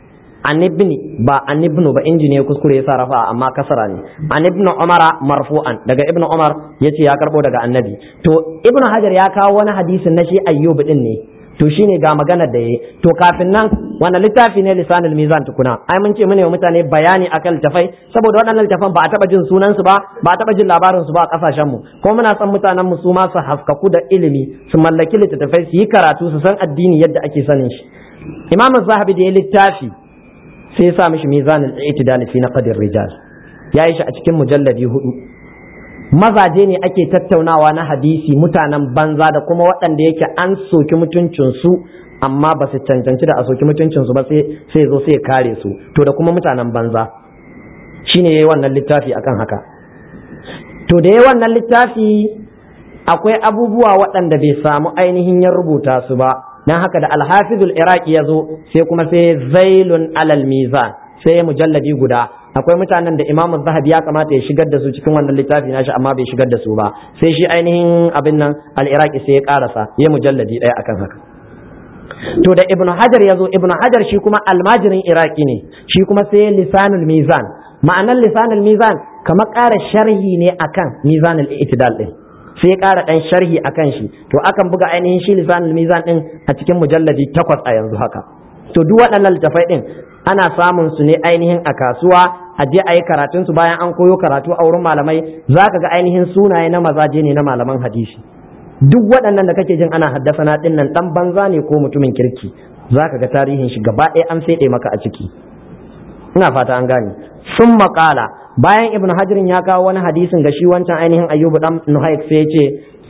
an ibni ba an ibnu ba injini ya kuskure ya sa rafa amma kasara ne an ibnu umara marfu'an daga ibnu umar yace ya karbo daga annabi to ibnu hajar ya kawo wani hadisin na shi ayyub din ne to shine ga maganar da yayi to kafin nan wannan littafi ne lisanul mizan tukuna ai mun ce mune wa mutane bayani akan littafai saboda waɗannan littafan ba a taba jin sunan su ba ba a taba jin labarin su ba a kasashen mu ko muna son mutanen mu su ma su haskaku da ilimi su mallaki littattafai su yi karatu su san addini yadda ake sanin shi imam zahabi da ya littafi sai ya sa mishi mizanul i'tidal fi naqdir rijal yayi shi a cikin mujalladi hudu mazaje ne ake tattaunawa na hadisi mutanen banza da kuma waɗanda yake an soki mutuncinsu amma ba su cancanci da a soki mutuncinsu ba sai zo sai kare su to da kuma mutanen banza shine yayi wannan littafi akan haka to da yayi wannan littafi akwai abubuwa waɗanda bai samu ainihin ya rubuta su ba dan haka da alhafizul iraqi ya zo sai kuma sai zailun alal mizan sai mujalladi guda akwai mutanen da imam zahabi ya kamata ya shigar da su cikin wannan littafi nashi amma bai shigar da su ba sai shi ainihin abin nan al-iraqi sai ya karasa ya mujalladi ɗaya akan haka to da ibnu hajar ya zo ibnu hajar shi kuma almajirin iraqi ne shi kuma sai lisanul mizan ma'anar lisanul mizan kamar ƙara sharhi ne akan mizanul i'tidal din sai ya ƙara ɗan sharhi akan shi to akan buga ainihin shi lisanul mizan din a cikin mujalladi takwas a yanzu haka to duk waɗannan littafai din ana samun su ne ainihin a kasuwa a je a yi karatun su bayan an koyo karatu a wurin malamai za ka ga ainihin sunaye na mazaje ne na malaman hadisi duk waɗannan da kake jin ana haddasa na ɗin nan ɗan banza ne ko mutumin kirki za ka ga tarihin shi gaba ɗaya an feɗe maka a ciki ina fata an gane sun maƙala bayan ibn hajirin ya kawo wani hadisin ga shi wancan ainihin ayyubu ɗan nuhaik sai ya ce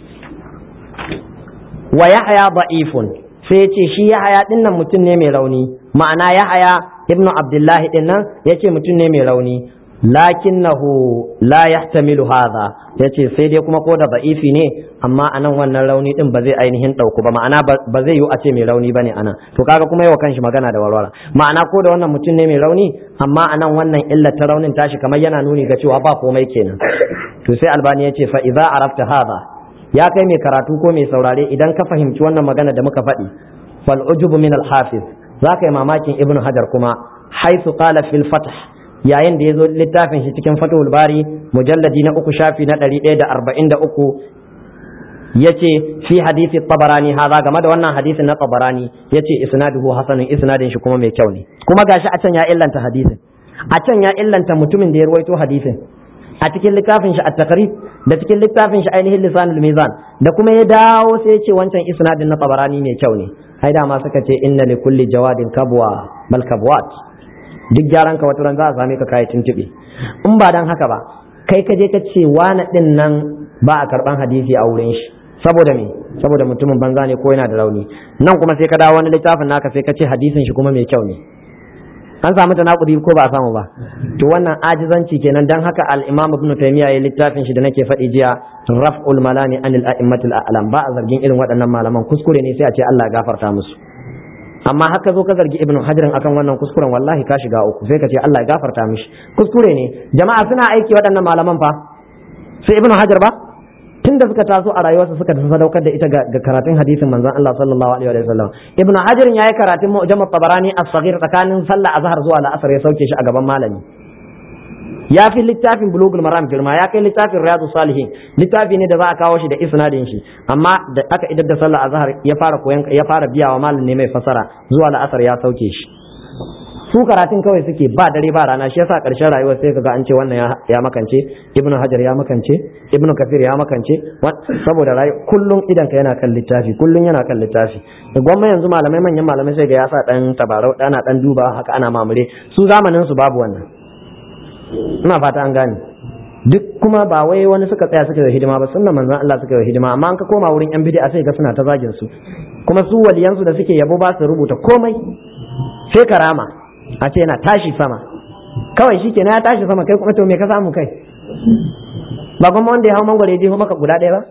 wa yahya da'ifun sai ya ce shi yahaya ɗin nan mutum ne mai rauni ma'ana yahaya ibnu abdullahi din nan yace mutum ne mai rauni lakinnahu la yahtamilu hadha yace sai dai kuma ko da ba'ifi ne amma anan wannan rauni din ba zai ainihin dauku ba ma'ana ba zai yi a ce mai rauni bane anan to kaga kuma yawa kanshi magana da warwara ma'ana ko da wannan mutum ne mai rauni amma anan wannan illa ta raunin tashi kamar yana nuni ga cewa ba komai kenan to sai albani yace fa idza arafta hadha ya kai mai karatu ko mai saurare idan ka fahimci wannan magana da muka faɗi fal ujubu min al hafiz za ka yi mamakin ibnu hajar kuma haisu qala fil fath yayin da ya zo littafin shi cikin fathul bari mujalladi na uku shafi na ɗari ɗaya da arba'in da uku ya ce fi hadisi tabarani haza game da wannan hadisin na tabarani ya ce isnaduhu hasanin isnadin shi kuma mai kyau ne kuma gashi a can ya illanta hadisin a can ya illanta mutumin da ya ruwaito hadisin a cikin littafin shi at-taqrib da cikin littafin shi ainihin lisanul mizan da kuma ya dawo sai ya ce wancan isnadin na tabarani mai kyau ne ai dama suka ce inna li kulli jawadin kabwa bal kabwat duk gyaran ka wata ran za a same ka kai tuntube in ba dan haka ba kai ka je ka ce wani din nan ba a karban hadisi a wurin shi saboda me saboda mutumin banza ne ko yana da rauni nan kuma sai ka dawo wani littafin naka sai ka ce hadisin shi kuma mai kyau ne an samu tanakudi ko ba a samu ba to wannan ajizanci kenan dan haka al-imam ibn taymiya ya littafin shi da nake faɗi jiya raf'ul malami anil a'immatil a'lam ba a zargin irin waɗannan malaman kuskure ne sai a ce Allah ya gafarta musu amma haka zo ka zargi ibn hajarin akan wannan kuskuren wallahi ka shiga uku sai ka ce Allah ya gafarta mishi kuskure ne jama'a suna aiki waɗannan malaman fa sai ibn hajar ba tun da suka taso a rayuwarsa suka sadaukar da ita ga karatun hadisin manzon Allah sallallahu alaihi wa sallam ibnu hajar yayi karatun mu'jam at-tabarani as-saghir tsakanin sallah azhar zuwa la'asar ya sauke shi a gaban malami ya fi littafin bulugul maram girma ya kai littafin riyadu salihin littafi ne da za a kawo shi da isnadin shi amma da aka idar da sallah azhar ya fara koyan ya fara biya wa malam ne mai fasara zuwa la'asar ya sauke shi su karatun kawai suke ba dare ba rana shi yasa karshen rayuwar sai kaga an ce wannan ya makance ibnu hajar ya makance ibnu kafir ya makance saboda rayu kullum idan ka yana kan littafi kullum yana kan littafi gwamma yanzu malamai manyan malamai sai ga ya sa dan tabarau dana dan duba haka ana mamure su zamanin su babu wannan ina fata an gane duk kuma ba wai wani suka tsaya suka yi hidima ba sunna manzon Allah suka yi hidima amma an ka koma wurin yan bid'a sai ga suna ta zagin su kuma su waliyansu da suke yabo ba su rubuta komai sai karama a ce yana tashi sama kawai shi kenan ya tashi sama kai kuma to me ka samu kai ba kuma wanda ya hau mangwaro ya jeho maka guda ɗaya ba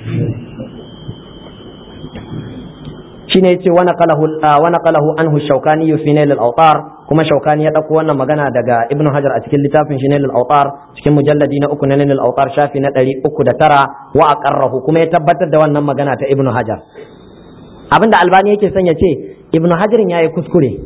shine yace wa naqalahu wa naqalahu anhu shawkani fi nail al-awtar kuma shawkani ya dauko wannan magana daga ibnu hajar a cikin littafin shi nail al-awtar cikin mujalladi na uku na nail al-awtar shafi na 309 wa aqarrahu kuma ya tabbatar da wannan magana ta ibnu hajar abinda albani yake son ya ce ibnu hajarin yayi kuskure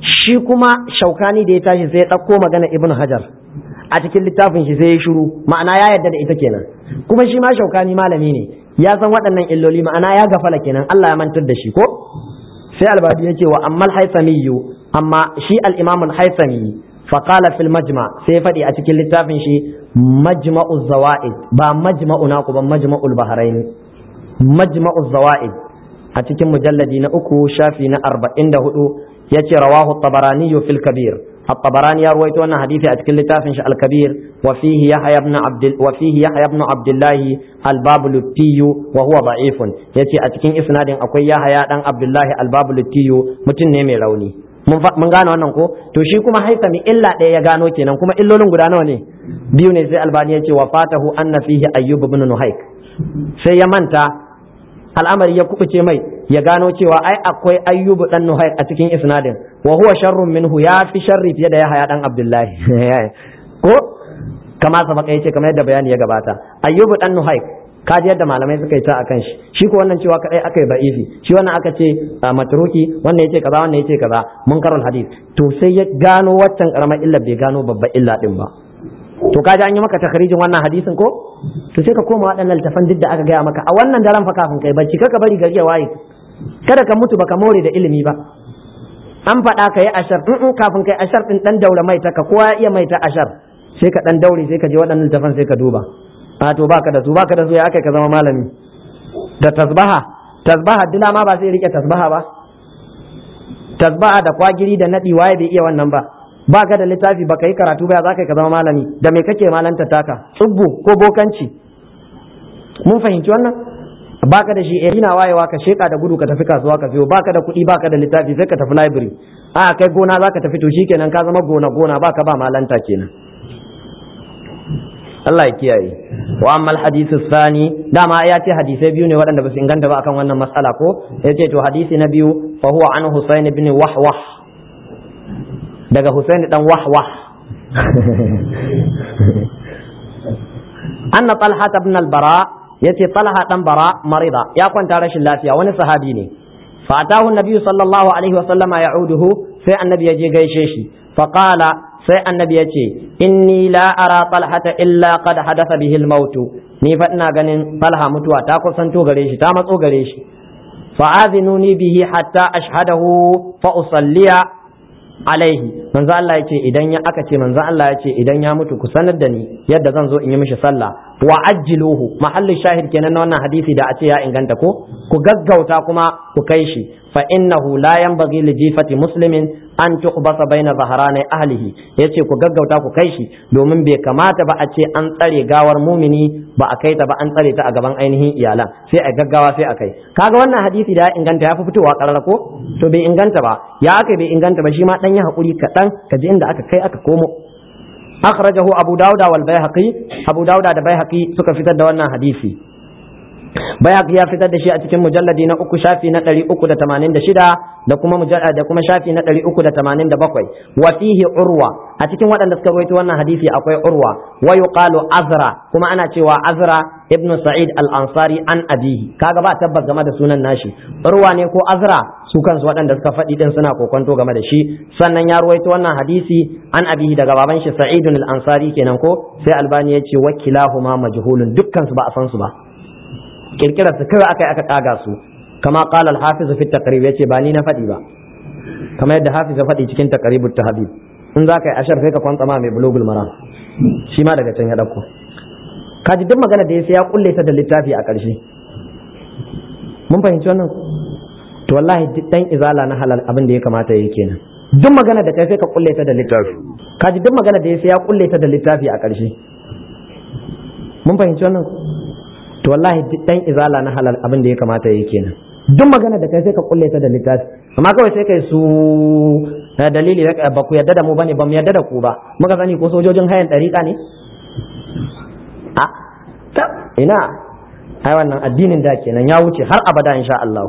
shi kuma shaukani da ya tashi sai ya ɗauko magana ibn hajar a cikin littafin shi sai ya shiru ma'ana ya yarda da ita kenan kuma shi ma shaukani malami ne ya san waɗannan illoli ma'ana ya gafala kenan Allah ya mantar da shi ko sai albadi ya ce wa ammal haisamiyu amma shi al-imam al-haisami fa qala fil majma sai faɗi a cikin littafin shi majma'u zawaid ba majma'u na ku ba majma'ul bahrain majma'u zawaid a cikin mujalladi na uku shafi na arba'in da hudu ya ce rawahu tabarani fil kabir الطبراني يروي أن حديث أتكل لتافنش الكبير وفيه يحيى بن عبد وفيه يحيى بن عبد الله الباب للتي وهو ضعيف يتي أتكين إسناد أكوي يحيى بن عبد الله الباب للتي متن نمي روني mun gane wannan ko to shi kuma haisami illa ɗaya ya gano kenan kuma illolin guda nawa ne biyu ne sai albani ya ce wa fatahu anna fihi ayyub ibn nuhaik sai ya manta al'amari ya kubuce mai ya gano cewa ai akwai ayyubu dan nuhaik a cikin isnadin wa huwa sharrun minhu ya fi sharri fiye da ya haya dan abdullahi ko kama sabaka yace kamar yadda bayani ya gabata ayyubu dan nuhaik kaji yadda malamai suka yi ta akan shi shi ko wannan cewa kadai aka yi ba'ifi shi wannan aka ce matruki wannan yace kaza wannan yace kaza munkarul hadith to sai ya gano waccan karamar illa bai gano babbar illa din ba to kaji an yi maka takharijin wannan hadisin ko to sai ka koma waɗannan littafan duk da aka gaya maka a wannan daren fa kafin kai bacci kaka bari gari ya waye kada ka mutu baka more da ilimi ba an faɗa ka yi ashar in kafin kai ashar din dan daura mai ta ka kowa ya iya mai ta ashar sai ka dan daure sai ka je waɗannan littafan sai ka duba a to baka da su baka da su ya aka ka zama malami da tasbaha tasbaha dila ma ba sai rike tasbaha ba tasbaha da kwagiri da nadi waye bai iya wannan ba ba ka da littafi ba ka yi karatu ba za ka ka zama malami da me kake malanta taka tsubbu ko bokanci mun fahimci wannan ba ka da shi eh ina wayewa ka sheka da gudu ka tafi kasuwa ka siyo ba ka da kuɗi ba ka da littafi sai ka tafi library a kai gona za ka tafi to shikenan ka zama gona gona ba ka ba malanta kenan Allah ya kiyaye wa amma hadithu sani dama ya ce hadisai biyu ne waɗanda ba su inganta ba akan wannan matsala ko ya ce to hadisi na biyu fa huwa an Husayn ibn Wahwah daga Husaini dan wahwah anna talha ibn al-bara yace talha dan bara marida ya kwanta rashin lafiya wani sahabi ne fa atahu an-nabi sallallahu alaihi wa sallama ya'uduhu sai annabi ya je gaishe shi fa qala sai annabi ya ce inni la ara talhata illa qad hadatha bihi al-maut ni fa ina ganin talha mutuwa ta kusanto gare shi ta matso gare shi fa azinuni bihi hatta ashhadahu fa usalliya alaihi manzo Allah ya ce idan ya aka ce manzo Allah ya ce idan ya mutu ku sanar da ni yadda zan zo in yi mishi sallah wa ajjiluhu mahallin shahid kenan na wannan hadisi da a ce ya inganta ko ku gaggauta kuma ku kai shi fa innahu la yanbaghi li jifati muslimin an tuqbasa baina zaharani ahlihi yace ku gaggauta ku kai shi domin bai kamata ba a ce an tsare gawar mumini ba a kai ta ba an tsare ta a gaban ainihin iyalan sai a gaggawa sai a kai kaga wannan hadisi da ya inganta ya fi fitowa karara ko to bai inganta ba ya aka bai inganta ba shi ma dan ya hakuri kaɗan ka ji inda aka kai aka komo akhrajahu abu dauda wal baihaqi abu dauda da baihaqi suka fitar da wannan hadisi Bayhaqi ya fitar da shi a cikin mujalladi na uku shafi na ɗari uku da tamanin da shida da kuma da kuma shafi na ɗari uku da tamanin da bakwai wa fihi urwa a cikin waɗanda suka rawaito wannan hadisi akwai urwa wa yuqalu azra kuma ana cewa azra ibnu sa'id al-ansari an abihi kaga ba tabbas game da sunan nashi urwa ne ko azra su kansu waɗanda suka faɗi din suna kokonto game da shi sannan ya ruwaito wannan hadisi an abihi daga baban shi sa'idun al-ansari kenan ko sai albani ya ce wakilahuma majhulun dukkan su ba a san su ba kirkirar su kawai aka aka kaga su kama qala al-hafiz fi taqrib yace ba ni na faɗi ba kamar yadda hafiz ya faɗi cikin taqribut tahdhib in za ka yi ashar sai ka kwanta ma mai bulugul maram shi ma daga can ya dauko kaji duk magana da ya sai ya kulle ta da littafi a ƙarshe mun fahimci wannan to wallahi duk dan izala na halal abin da ya kamata yake kenan duk magana da kai sai ka kulle ta da littafi kaji duk magana da ya sai ya kulle ta da littafi a ƙarshe mun fahimci wannan to wallahi duk dan izala na halal abin da ya kamata yake kenan duk magana da kai sai ka kulle ta da littafi amma kawai sai kai su dalili ba ku yadda da mu bane ba mu yadda da ku ba muka sani ko sojojin hayan dariƙa ne a ta ina ai wannan addinin da kenan ya wuce har abada insha Allah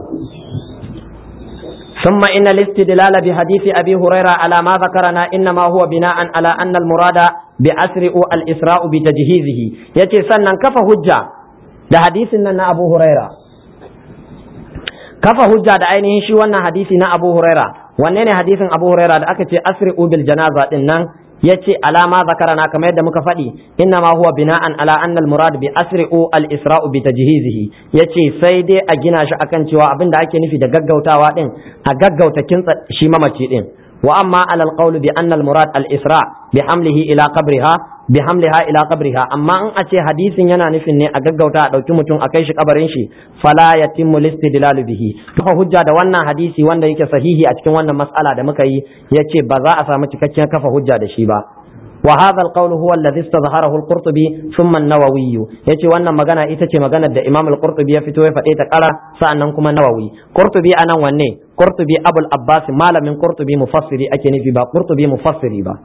ثم إن الاستدلال بحديث أبي هريرة على ما ذكرنا إنما هو بناء على أن المراد بأسر الإسراء بتجهيزه يتي سنن كف hujja. da hadisin nan na Abu Huraira kafa hujja da ainihin shi wannan hadisi na Abu Huraira wanne ne hadisin Abu Huraira da aka ce asri'u bil janaza din nan yace alama zakarana kamar yadda muka faɗi inna ma huwa bina'an ala anna al murad bi asri'u al isra'u bi tajhizihi yace sai dai a gina shi akan cewa abin da ake nufi da gaggautawa din a gaggauta kintsa shi mamaci din wa amma ala al qawl bi anna al murad al isra bi hamlihi ila qabriha bi hamliha ila qabriha amma in a ce hadisin yana nufin ne a gaggauta a dauki mutum a kai shi kabarin shi fala yatimmu listidlal bihi kafa hujja da wannan hadisi wanda yake sahihi a cikin wannan mas'ala da muka yi yace ba za a samu cikakken kafa hujja da shi ba wa hadha alqawl huwa alladhi istadhharahu alqurtubi thumma an-nawawi yace wannan magana ita ce maganar da imam al-qurtubi ya fito ya faɗe ta ƙara sa'annan kuma nawawi qurtubi anan wanne qurtubi abul abbas malamin qurtubi mufassiri ake nufi ba qurtubi mufassiri ba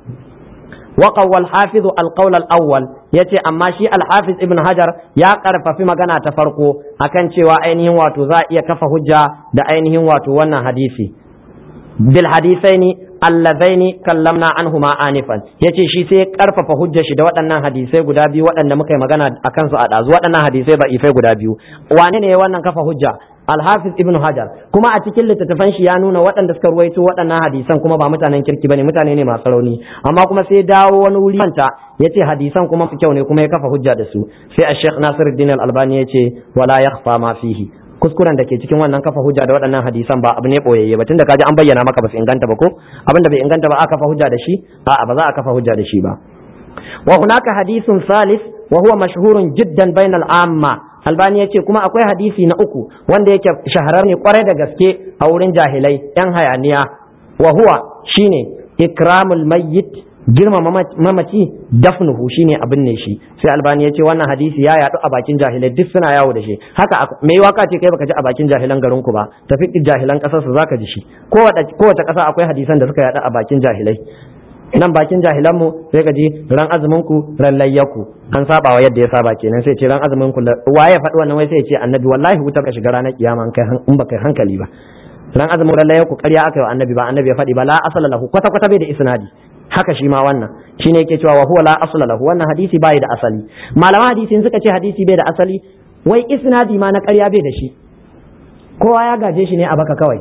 وقوى الحافظ القول الأول yace amma shi alhafiz ibn hajar ya karfafi magana ta farko akan cewa ainihin wato za a iya kafa hujja da ainihin wato wannan hadisi bil hadisaini allazaini kallamna anhuma anifan yace shi sai karfafa hujjar shi da waɗannan hadisai guda biyu waɗanda muka yi magana akan su a ɗazu waɗannan hadisai ba ifai guda biyu wane ne wannan kafa hujja alhafiz ibn hajar kuma a cikin littattafan shi ya nuna waɗanda suka ruwaito waɗannan hadisan kuma ba mutanen kirki bane mutane ne masu rauni amma kuma sai dawo wani wuri manta yace hadisan kuma su kyau ne kuma ya kafa hujja da su sai a sheikh nasiruddin al-albani yace wala yakhfa ma fihi kuskuren da ke cikin wannan kafa hujja da waɗannan hadisan ba abu ne boyayye ba tunda kaji an bayyana maka ba su inganta ba ko abin da bai inganta ba aka kafa hujja da shi a'a ba za a kafa hujja da shi ba wa hunaka hadithun salis wa huwa mashhurun jiddan bainal amma albani yace kuma akwai hadisi na uku wanda yake shaharar ne kwarai da gaske a wurin jahilai yan hayaniya wa huwa shine ikramul mayyit girma mamaci dafnuhu shine abin ne shi sai albani ya ce wannan hadisi ya yadu a bakin jahilai duk suna yawo da shi haka me waka ce kai baka ji a bakin jahilan garin ku ba tafi jahilan kasar su zaka ji shi kowace kasa akwai hadisan da suka yadu a bakin jahilai nan bakin jahilan mu sai ka ji ran azumin ku ran layyaku an saba wa yadda ya saba kenan sai ce ran azumin ku waye faɗi wannan wai sai ya ce annabi wallahi wutar ka shiga ranar kiyama in baka hankali ba ran azumin ran layyaku ƙarya aka yi wa annabi ba annabi ya faɗi ba la asala lahu kwata kwata bai da isnadi haka shi ma wannan shine yake cewa wa huwa la asla lahu wannan hadisi bai da asali malaman hadisi suka ce hadisi bai da asali wai isnadi ma na ƙarya bai da shi kowa ya gaje shi ne a baka kawai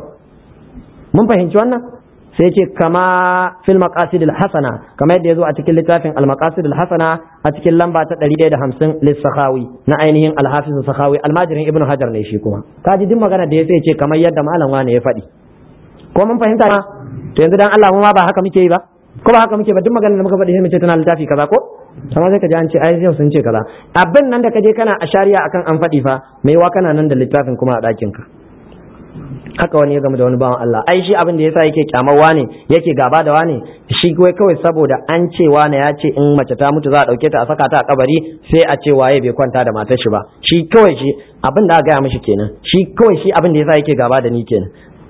mun fahimci wannan sai ce kama fil maqasid al hasana kama yadda yazo a cikin littafin al maqasid al hasana a cikin lamba ta 150 lis sakhawi na ainihin al hafiz sakhawi almajirin ibnu hajar ne shi kuma kaji duk magana da ya sai ce kamar yadda malam wane ya faɗi ko mun fahimta ma to yanzu dan Allah mu ma ba haka muke yi ba ko ba haka muke ba duk maganar da muka faɗi sai mu ce tana littafi kaza ko amma sai ka ji an ce ai yau sun ce kaza abin nan da ka je kana a shari'a akan an faɗi fa mai wa kana nan da littafin kuma a ɗakin ka haka wani ya gama da wani bawan Allah ai shi abin da yasa yake kyamar wane yake gaba da wane shi kai kawai saboda an ce wane ya ce in mace ta mutu za a dauke ta a saka ta a kabari sai a ce waye bai kwanta da matar shi ba shi kawai shi abin da aka gaya mishi kenan shi kawai shi abin da yasa yake gaba da ni kenan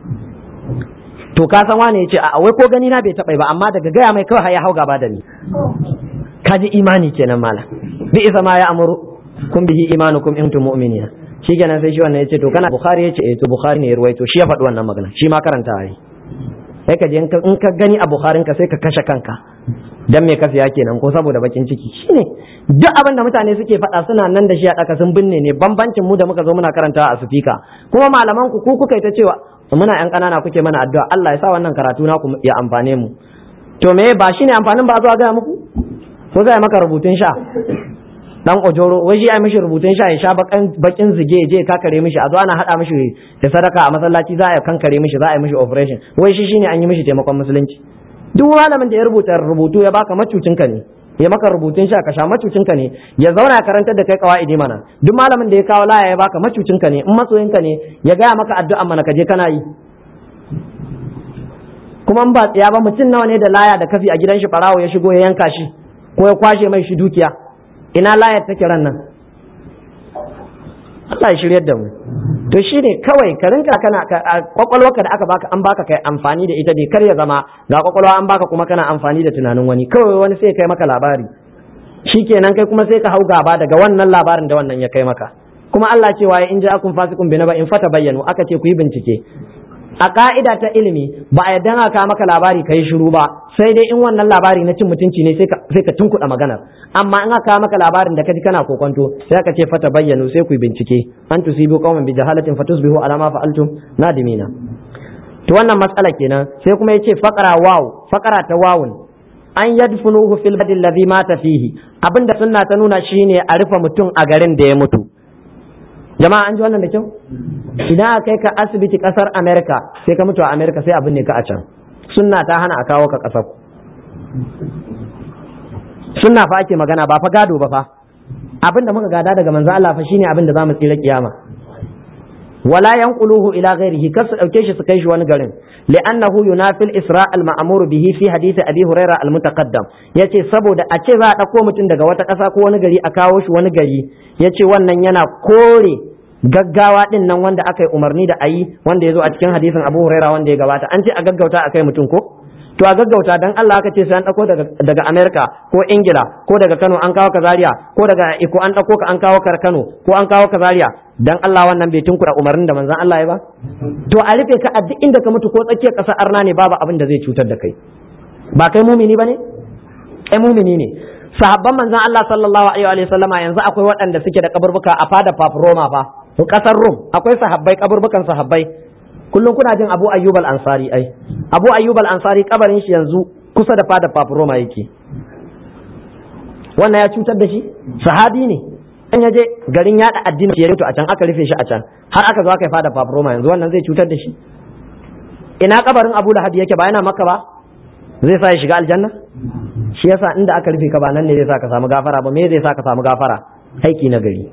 to ka san wane ya ce a wai ko gani na bai taɓa ba amma daga gaya mai kawai ya hau gaba da ni ka ji imani kenan mala bi isa ma ya amuru kun bihi imanukum in tum mu'minina shi kenan sai shi wannan ya ce to kana bukhari ya ce eh to bukhari ne ya ruwaito shi ya faɗi wannan magana shi ma karanta yi sai ka je in ka gani a bukharin ka sai ka kashe kanka dan me ka siya kenan ko saboda bakin ciki shine duk abin da mutane suke faɗa suna nan da shi a ɗaka sun binne ne bambancin mu da muka zo muna karantawa a sufika kuma malaman ku ku kuka ta cewa muna yan ƙanana kuke mana addu'a Allah ya sa wannan karatu na ku ya amfane mu to me ba shine amfanin ba zuwa ga muku ko zai maka rubutun sha dan ojoro wai shi ya mishi rubutun sha ya sha bakin zige je kakare mishi a zo ana hada mishi da sadaka a masallaci za a kankare mishi za a yi mishi operation wai shi shine an yi mishi taimakon musulunci duk malamin da ya rubuta rubutu ya baka macucin ka ne ya maka rubutun sha ka sha macucin ka ne ya zauna ya karantar da kai kawaidi mana duk malamin da ya kawo laya ya baka macucin ka ne in masoyin ka ne ya gaya maka addu'a mana ka je kana yi kuma in ba tsaya ba mutum nawa ne da laya da kafi a gidan shi barawo ya shigo ya yanka shi ko ya kwashe mai shi dukiya ina layar take ran nan Allah ya shiryar da mu to shine kawai ka rinka kana kwakwalwarka da aka baka an baka kai amfani da ita bai kar ya zama ga kwakwalwa an baka kuma kana amfani da tunanin wani kawai wani sai kai maka labari shikenan kai kuma sai ka hau gaba daga wannan labarin da wannan ya kai maka kuma Allah cewa in ja akun fasikun bi ba in fata bayyanu aka ce ku yi bincike a ka'ida ta ilimi ba a yadda aka maka labari ka yi shiru ba sai dai in wannan labari na cin mutunci ne sai ka tunkuɗa maganar amma in aka maka labarin da kaji kana kokonto sai aka ce fata bayyanu sai ku bincike an tusibu qauman bi jahalatin fatusbihu ala ma fa'altum nadimina to wannan matsala kenan sai kuma yace faqara waw faqara ta wawun an yadfunuhu fil badi alladhi mata fihi abinda sunna ta nuna shine a rufe mutum a garin da ya mutu jama'a an ji wannan da kyau idan aka kai ka asibiti kasar america sai ka mutu a america sai abin ne ka a can sunna ta hana a kawo ka kasar sunna fa ake magana ba fa gado ba fa abin da muka gada daga manzo Allah fa shine abin da zamu tsira kiyama wala yanquluhu ila ghairihi kar su dauke shi su kai shi wani garin li'annahu yunafi al-isra' al-ma'mur bihi fi hadith abi huraira al-mutaqaddam yace saboda a ce za a dauko mutum daga wata ƙasa ko wani gari a kawo shi wani gari yace wannan yana kore gaggawa din nan wanda aka yi umarni da ayi wanda ya zo a cikin hadisin abu huraira wanda ya gabata an ce a gaggauta a kai mutum ko to a gaggauta dan Allah aka ce sai an dauko daga daga America ko Ingila ko daga Kano an kawo ka Zaria ko daga Iko an dauko ka an kawo ka Kano ko an kawo ka Zaria dan Allah wannan bai tunkura umarnin da manzon Allah ya ba to a rufe ka a duk inda ka mutu ko tsakiyar ƙasar arna ne babu abin da zai cutar da kai ba kai mumini bane kai mumini ne sahabban manzon Allah sallallahu alaihi wa sallama yanzu akwai waɗanda suke da kaburbuka a fada Roma fa ƙasar Rum akwai sahabbai kaburbukan sahabbai kullum kuna jin Abu Ayyub al-Ansari ai Abu Ayyub al-Ansari kabarin shi yanzu kusa da fada Roma yake wannan ya cutar da shi sahabi ne an yaje garin yada addini ya a can aka rufe shi a can har aka zo aka yi fada Roma yanzu wannan zai cutar da shi ina kabarin Abu Lahab yake ba yana Makka ba zai sa ya shiga aljanna shi yasa inda aka rufe ka ba nan ne zai sa ka samu gafara ba me zai sa ka samu gafara aiki na gari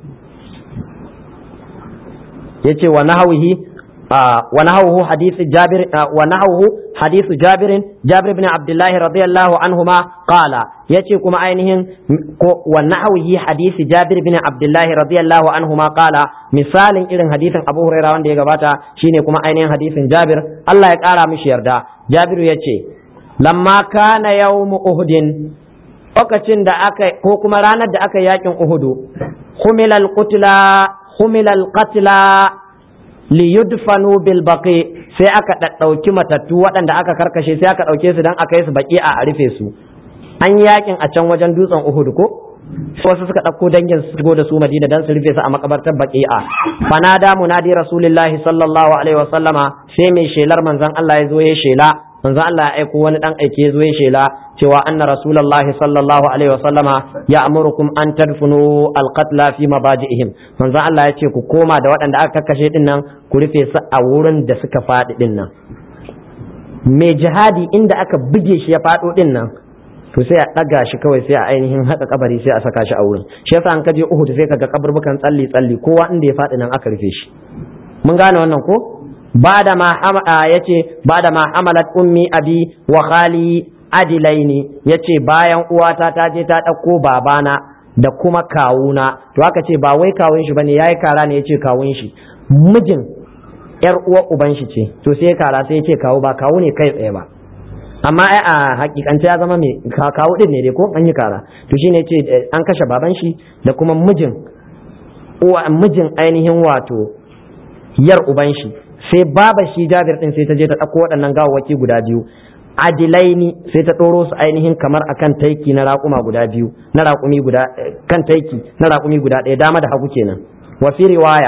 yace wa nahawihi ونحوه حديث جابر ونحوه حديث جابر جابر بن عبد الله رضي الله عنهما قال يتي كما عينهم ونحوه حديث جابر بن عبد الله رضي الله عنهما قال مثال إذن حديث أبو هريرة وان دي غباتا شيني كما عينهم حديث جابر الله يقارى مش يردا جابر يتي لما كان يوم أهد lokacin da aka ko kuma ranar da aka yakin Uhudu humilal qutla humilal qatla liyudfanu bil baqi sai aka ɗauki matattu waɗanda aka karkashe sai aka ɗauke su dan aka yi su baki a rufe su an yi yakin a can wajen dutsen Uhud ko wasu suka ɗauko dangin su shigo da su Madina dan su rufe su a makabartar baqi'a fanada munadi rasulillahi sallallahu alaihi wa sallama sai mai shelar manzon Allah ya zo ya shela manzon Allah ya aiko wani dan aike ya zo ya shela cewa anna rasulullahi sallallahu alaihi wa sallama ya amurukum an tadfunu alqatla fi mabaji'ihim manzon Allah ya ce ku koma da waɗanda aka kakkashe din nan ku rufe su a wurin da suka faɗi din nan mai jihadi inda aka buge shi ya faɗo din nan to sai a ɗaga shi kawai sai a ainihin haka kabari sai a saka shi a wurin shi yasa an kaje Uhud sai kaga kaburbukan tsalli tsalli kowa inda ya faɗi nan aka rufe shi mun gane wannan ko bada ma yace bada ma hamalat ummi abi wa khali adilaini yace bayan uwata ta je ta ɗauko babana da kuma kawuna to aka ce ba wai kawun shi bane yayi kara ne yace kawun shi mijin yar uwar uban shi ce to sai kara sai yace kawu ba kawu ne kai tsaye ba amma ai a hakikance ya zama mai kawo din ne dai ko an yi kara to shine yace an kashe baban shi da kuma mijin uwa mijin ainihin wato yar uban shi sai baba shi Jabir din sai ta je ta dauko waɗannan gawawwaki guda biyu adilaini sai ta ɗoro su ainihin kamar akan taiki na raƙuma guda biyu na raƙumi guda kan taiki na raƙumi guda ɗaya dama da hagu kenan wa fi riwaya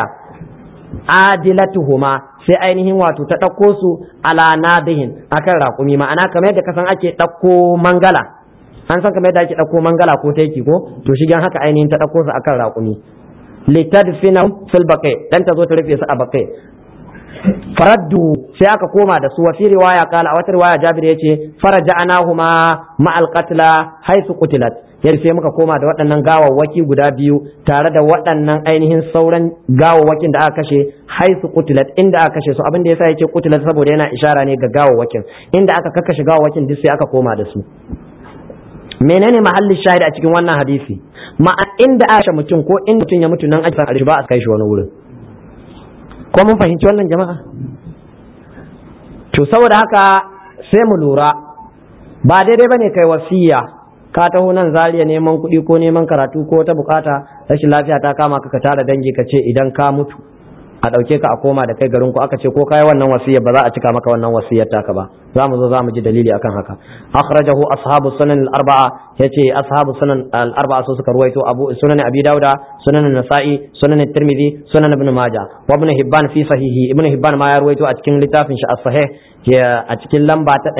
adilatuhuma sai ainihin wato ta ɗauko su ala nadihin akan raƙumi ma'ana kamar yadda kasan ake ɗauko mangala an san kamar yadda ake ɗauko mangala ko taiki ko to shigen haka ainihin ta ɗauko su akan raƙumi litadfina fil baqi dan ta zo ta rufe su a baqi faraddu sai aka koma da su wa fi riwaya kala a wata riwaya Jabir yace faraja'nahuma ma'al qatla haythu qutilat yar sai muka koma da waɗannan gawawwaki guda biyu tare da waɗannan ainihin sauran gawawwakin da aka kashe haisu qutilat inda aka kashe su abin da yasa yake qutilat saboda yana ishara ne ga gawawwakin inda aka kakkashe gawawwakin duk sai aka koma da su menene mahallin shahid a cikin wannan hadisi ma inda aka mutum ko inda mutum ya mutu nan ake san ba a kai shi wani wurin ko mun fahimci wannan jama'a to saboda haka sai mu lura ba daidai bane kai wasiya ka taho nan zariya neman kuɗi ko neman karatu ko ta bukata rashin lafiya ta kama ka ka tara dangi ka ce idan ka mutu a ɗauke ka a koma da kai garin ku aka ce ko kai wannan wasiyar ba za a cika maka wannan wasiyar taka ba zamu zo zamu ji dalili akan haka akhrajahu ashabu sunan al-arba'a yace ashabu sunan al-arba'a su suka ruwaito abu sunan abi dauda sunan nasa'i sunan tirmidhi sunan ibn majah wa ibn hibban fi sahihi ibn hibban ma ya ruwaito a cikin littafin shi as-sahih a cikin lamba ta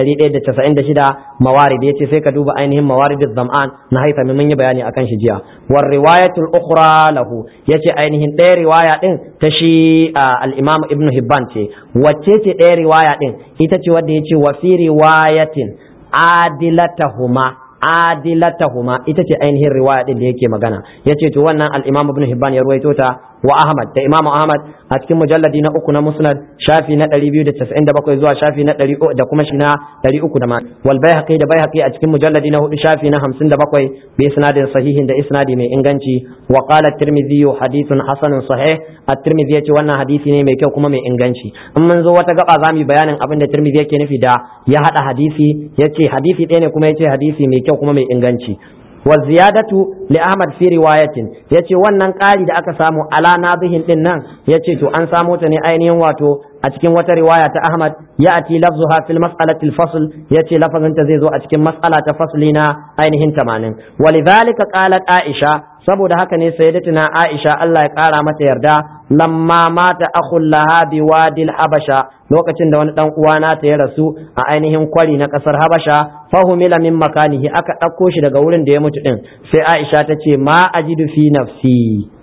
196 mawarid yace sai ka duba ainihin mawarid zam'an na haifa mun yi bayani akan shi jiya war riwayatul ukhra lahu yace ainihin ɗaya riwaya din ta shi al-imam ibn hibban ce wacce ce ɗaya riwaya din ita ce wadda yace wa fi riwayatin adilatahuma adilatahuma ita ce ainihin riwaya din da yake magana yace to wannan al-imam ibn hibban ya ruwaito ta wa ahmad da imam ahmad a cikin mujalladi na uku na musnad shafi na 297 zuwa shafi na 100 da kuma shi na 300 da ma wal baihaqi da baihaqi a cikin mujalladi na hudu shafi na 57 bi isnadin sahihin da isnadi mai inganci wa qala at-tirmidhi hadithun hasanun sahih at-tirmidhi yace wannan hadisi ne mai kyau kuma mai inganci in mun zo wata gaba zamu yi bayanin abin da tirmidhi yake nufi da ya hada hadisi yace hadisi ɗaya ne kuma yace hadisi mai kyau kuma mai inganci wa ziyadatu li ahmad fi riwayatin yace wannan ƙari da aka samu ala nabihin din nan yace to an samo ta ne ainihin wato a cikin wata riwaya ta ahmad ya ati lafzuha fil mas'alati al-fasl yace lafazin ta zai zo a cikin mas'ala ta fasli na ainihin 80 walidhalika qalat aisha saboda haka ne sayyidatuna aisha Allah ya kara mata yarda lamma mata akhul laha bi wadil habasha lokacin da wani dan uwana ta ya rasu a ainihin kwari na kasar habasha fahumila min makanihi aka ɗauko shi daga wurin da ya mutu din sai aisha ta ce ma ajidu fi nafsi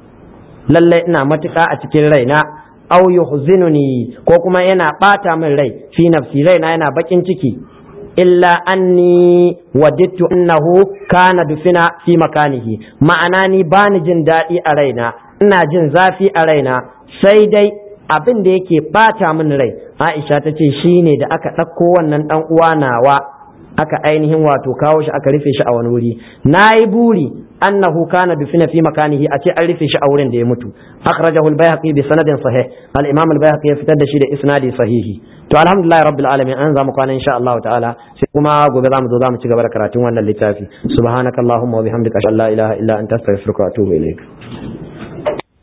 lalle ina matuƙa a cikin raina aw yuhzinuni ko kuma yana bata min rai fi nafsi raina yana bakin ciki illa anni wadittu annahu kana dufina fi makanihi ma'ana ni bani jin daɗi a raina ina jin zafi a raina sai dai abin da yake bata min rai Aisha ta ce shine da aka ɗauko wannan ɗan uwa nawa aka ainihin wato kawo shi aka rufe shi a wani wuri nayi buri annahu kana dufina fi makanihi a ce an rufe shi a wurin da ya mutu akhrajahu al-bayhaqi bi sanadin sahih al-imam al-bayhaqi ya fitar da shi da isnadi sahihi to alhamdulillah rabbil alamin an zamu kwana insha Allah ta'ala sai kuma gobe zamu zo zamu ci gaba da karatun wannan littafi subhanakallahumma wa bihamdika ashhadu an la ilaha illa anta astaghfiruka wa atubu ilaik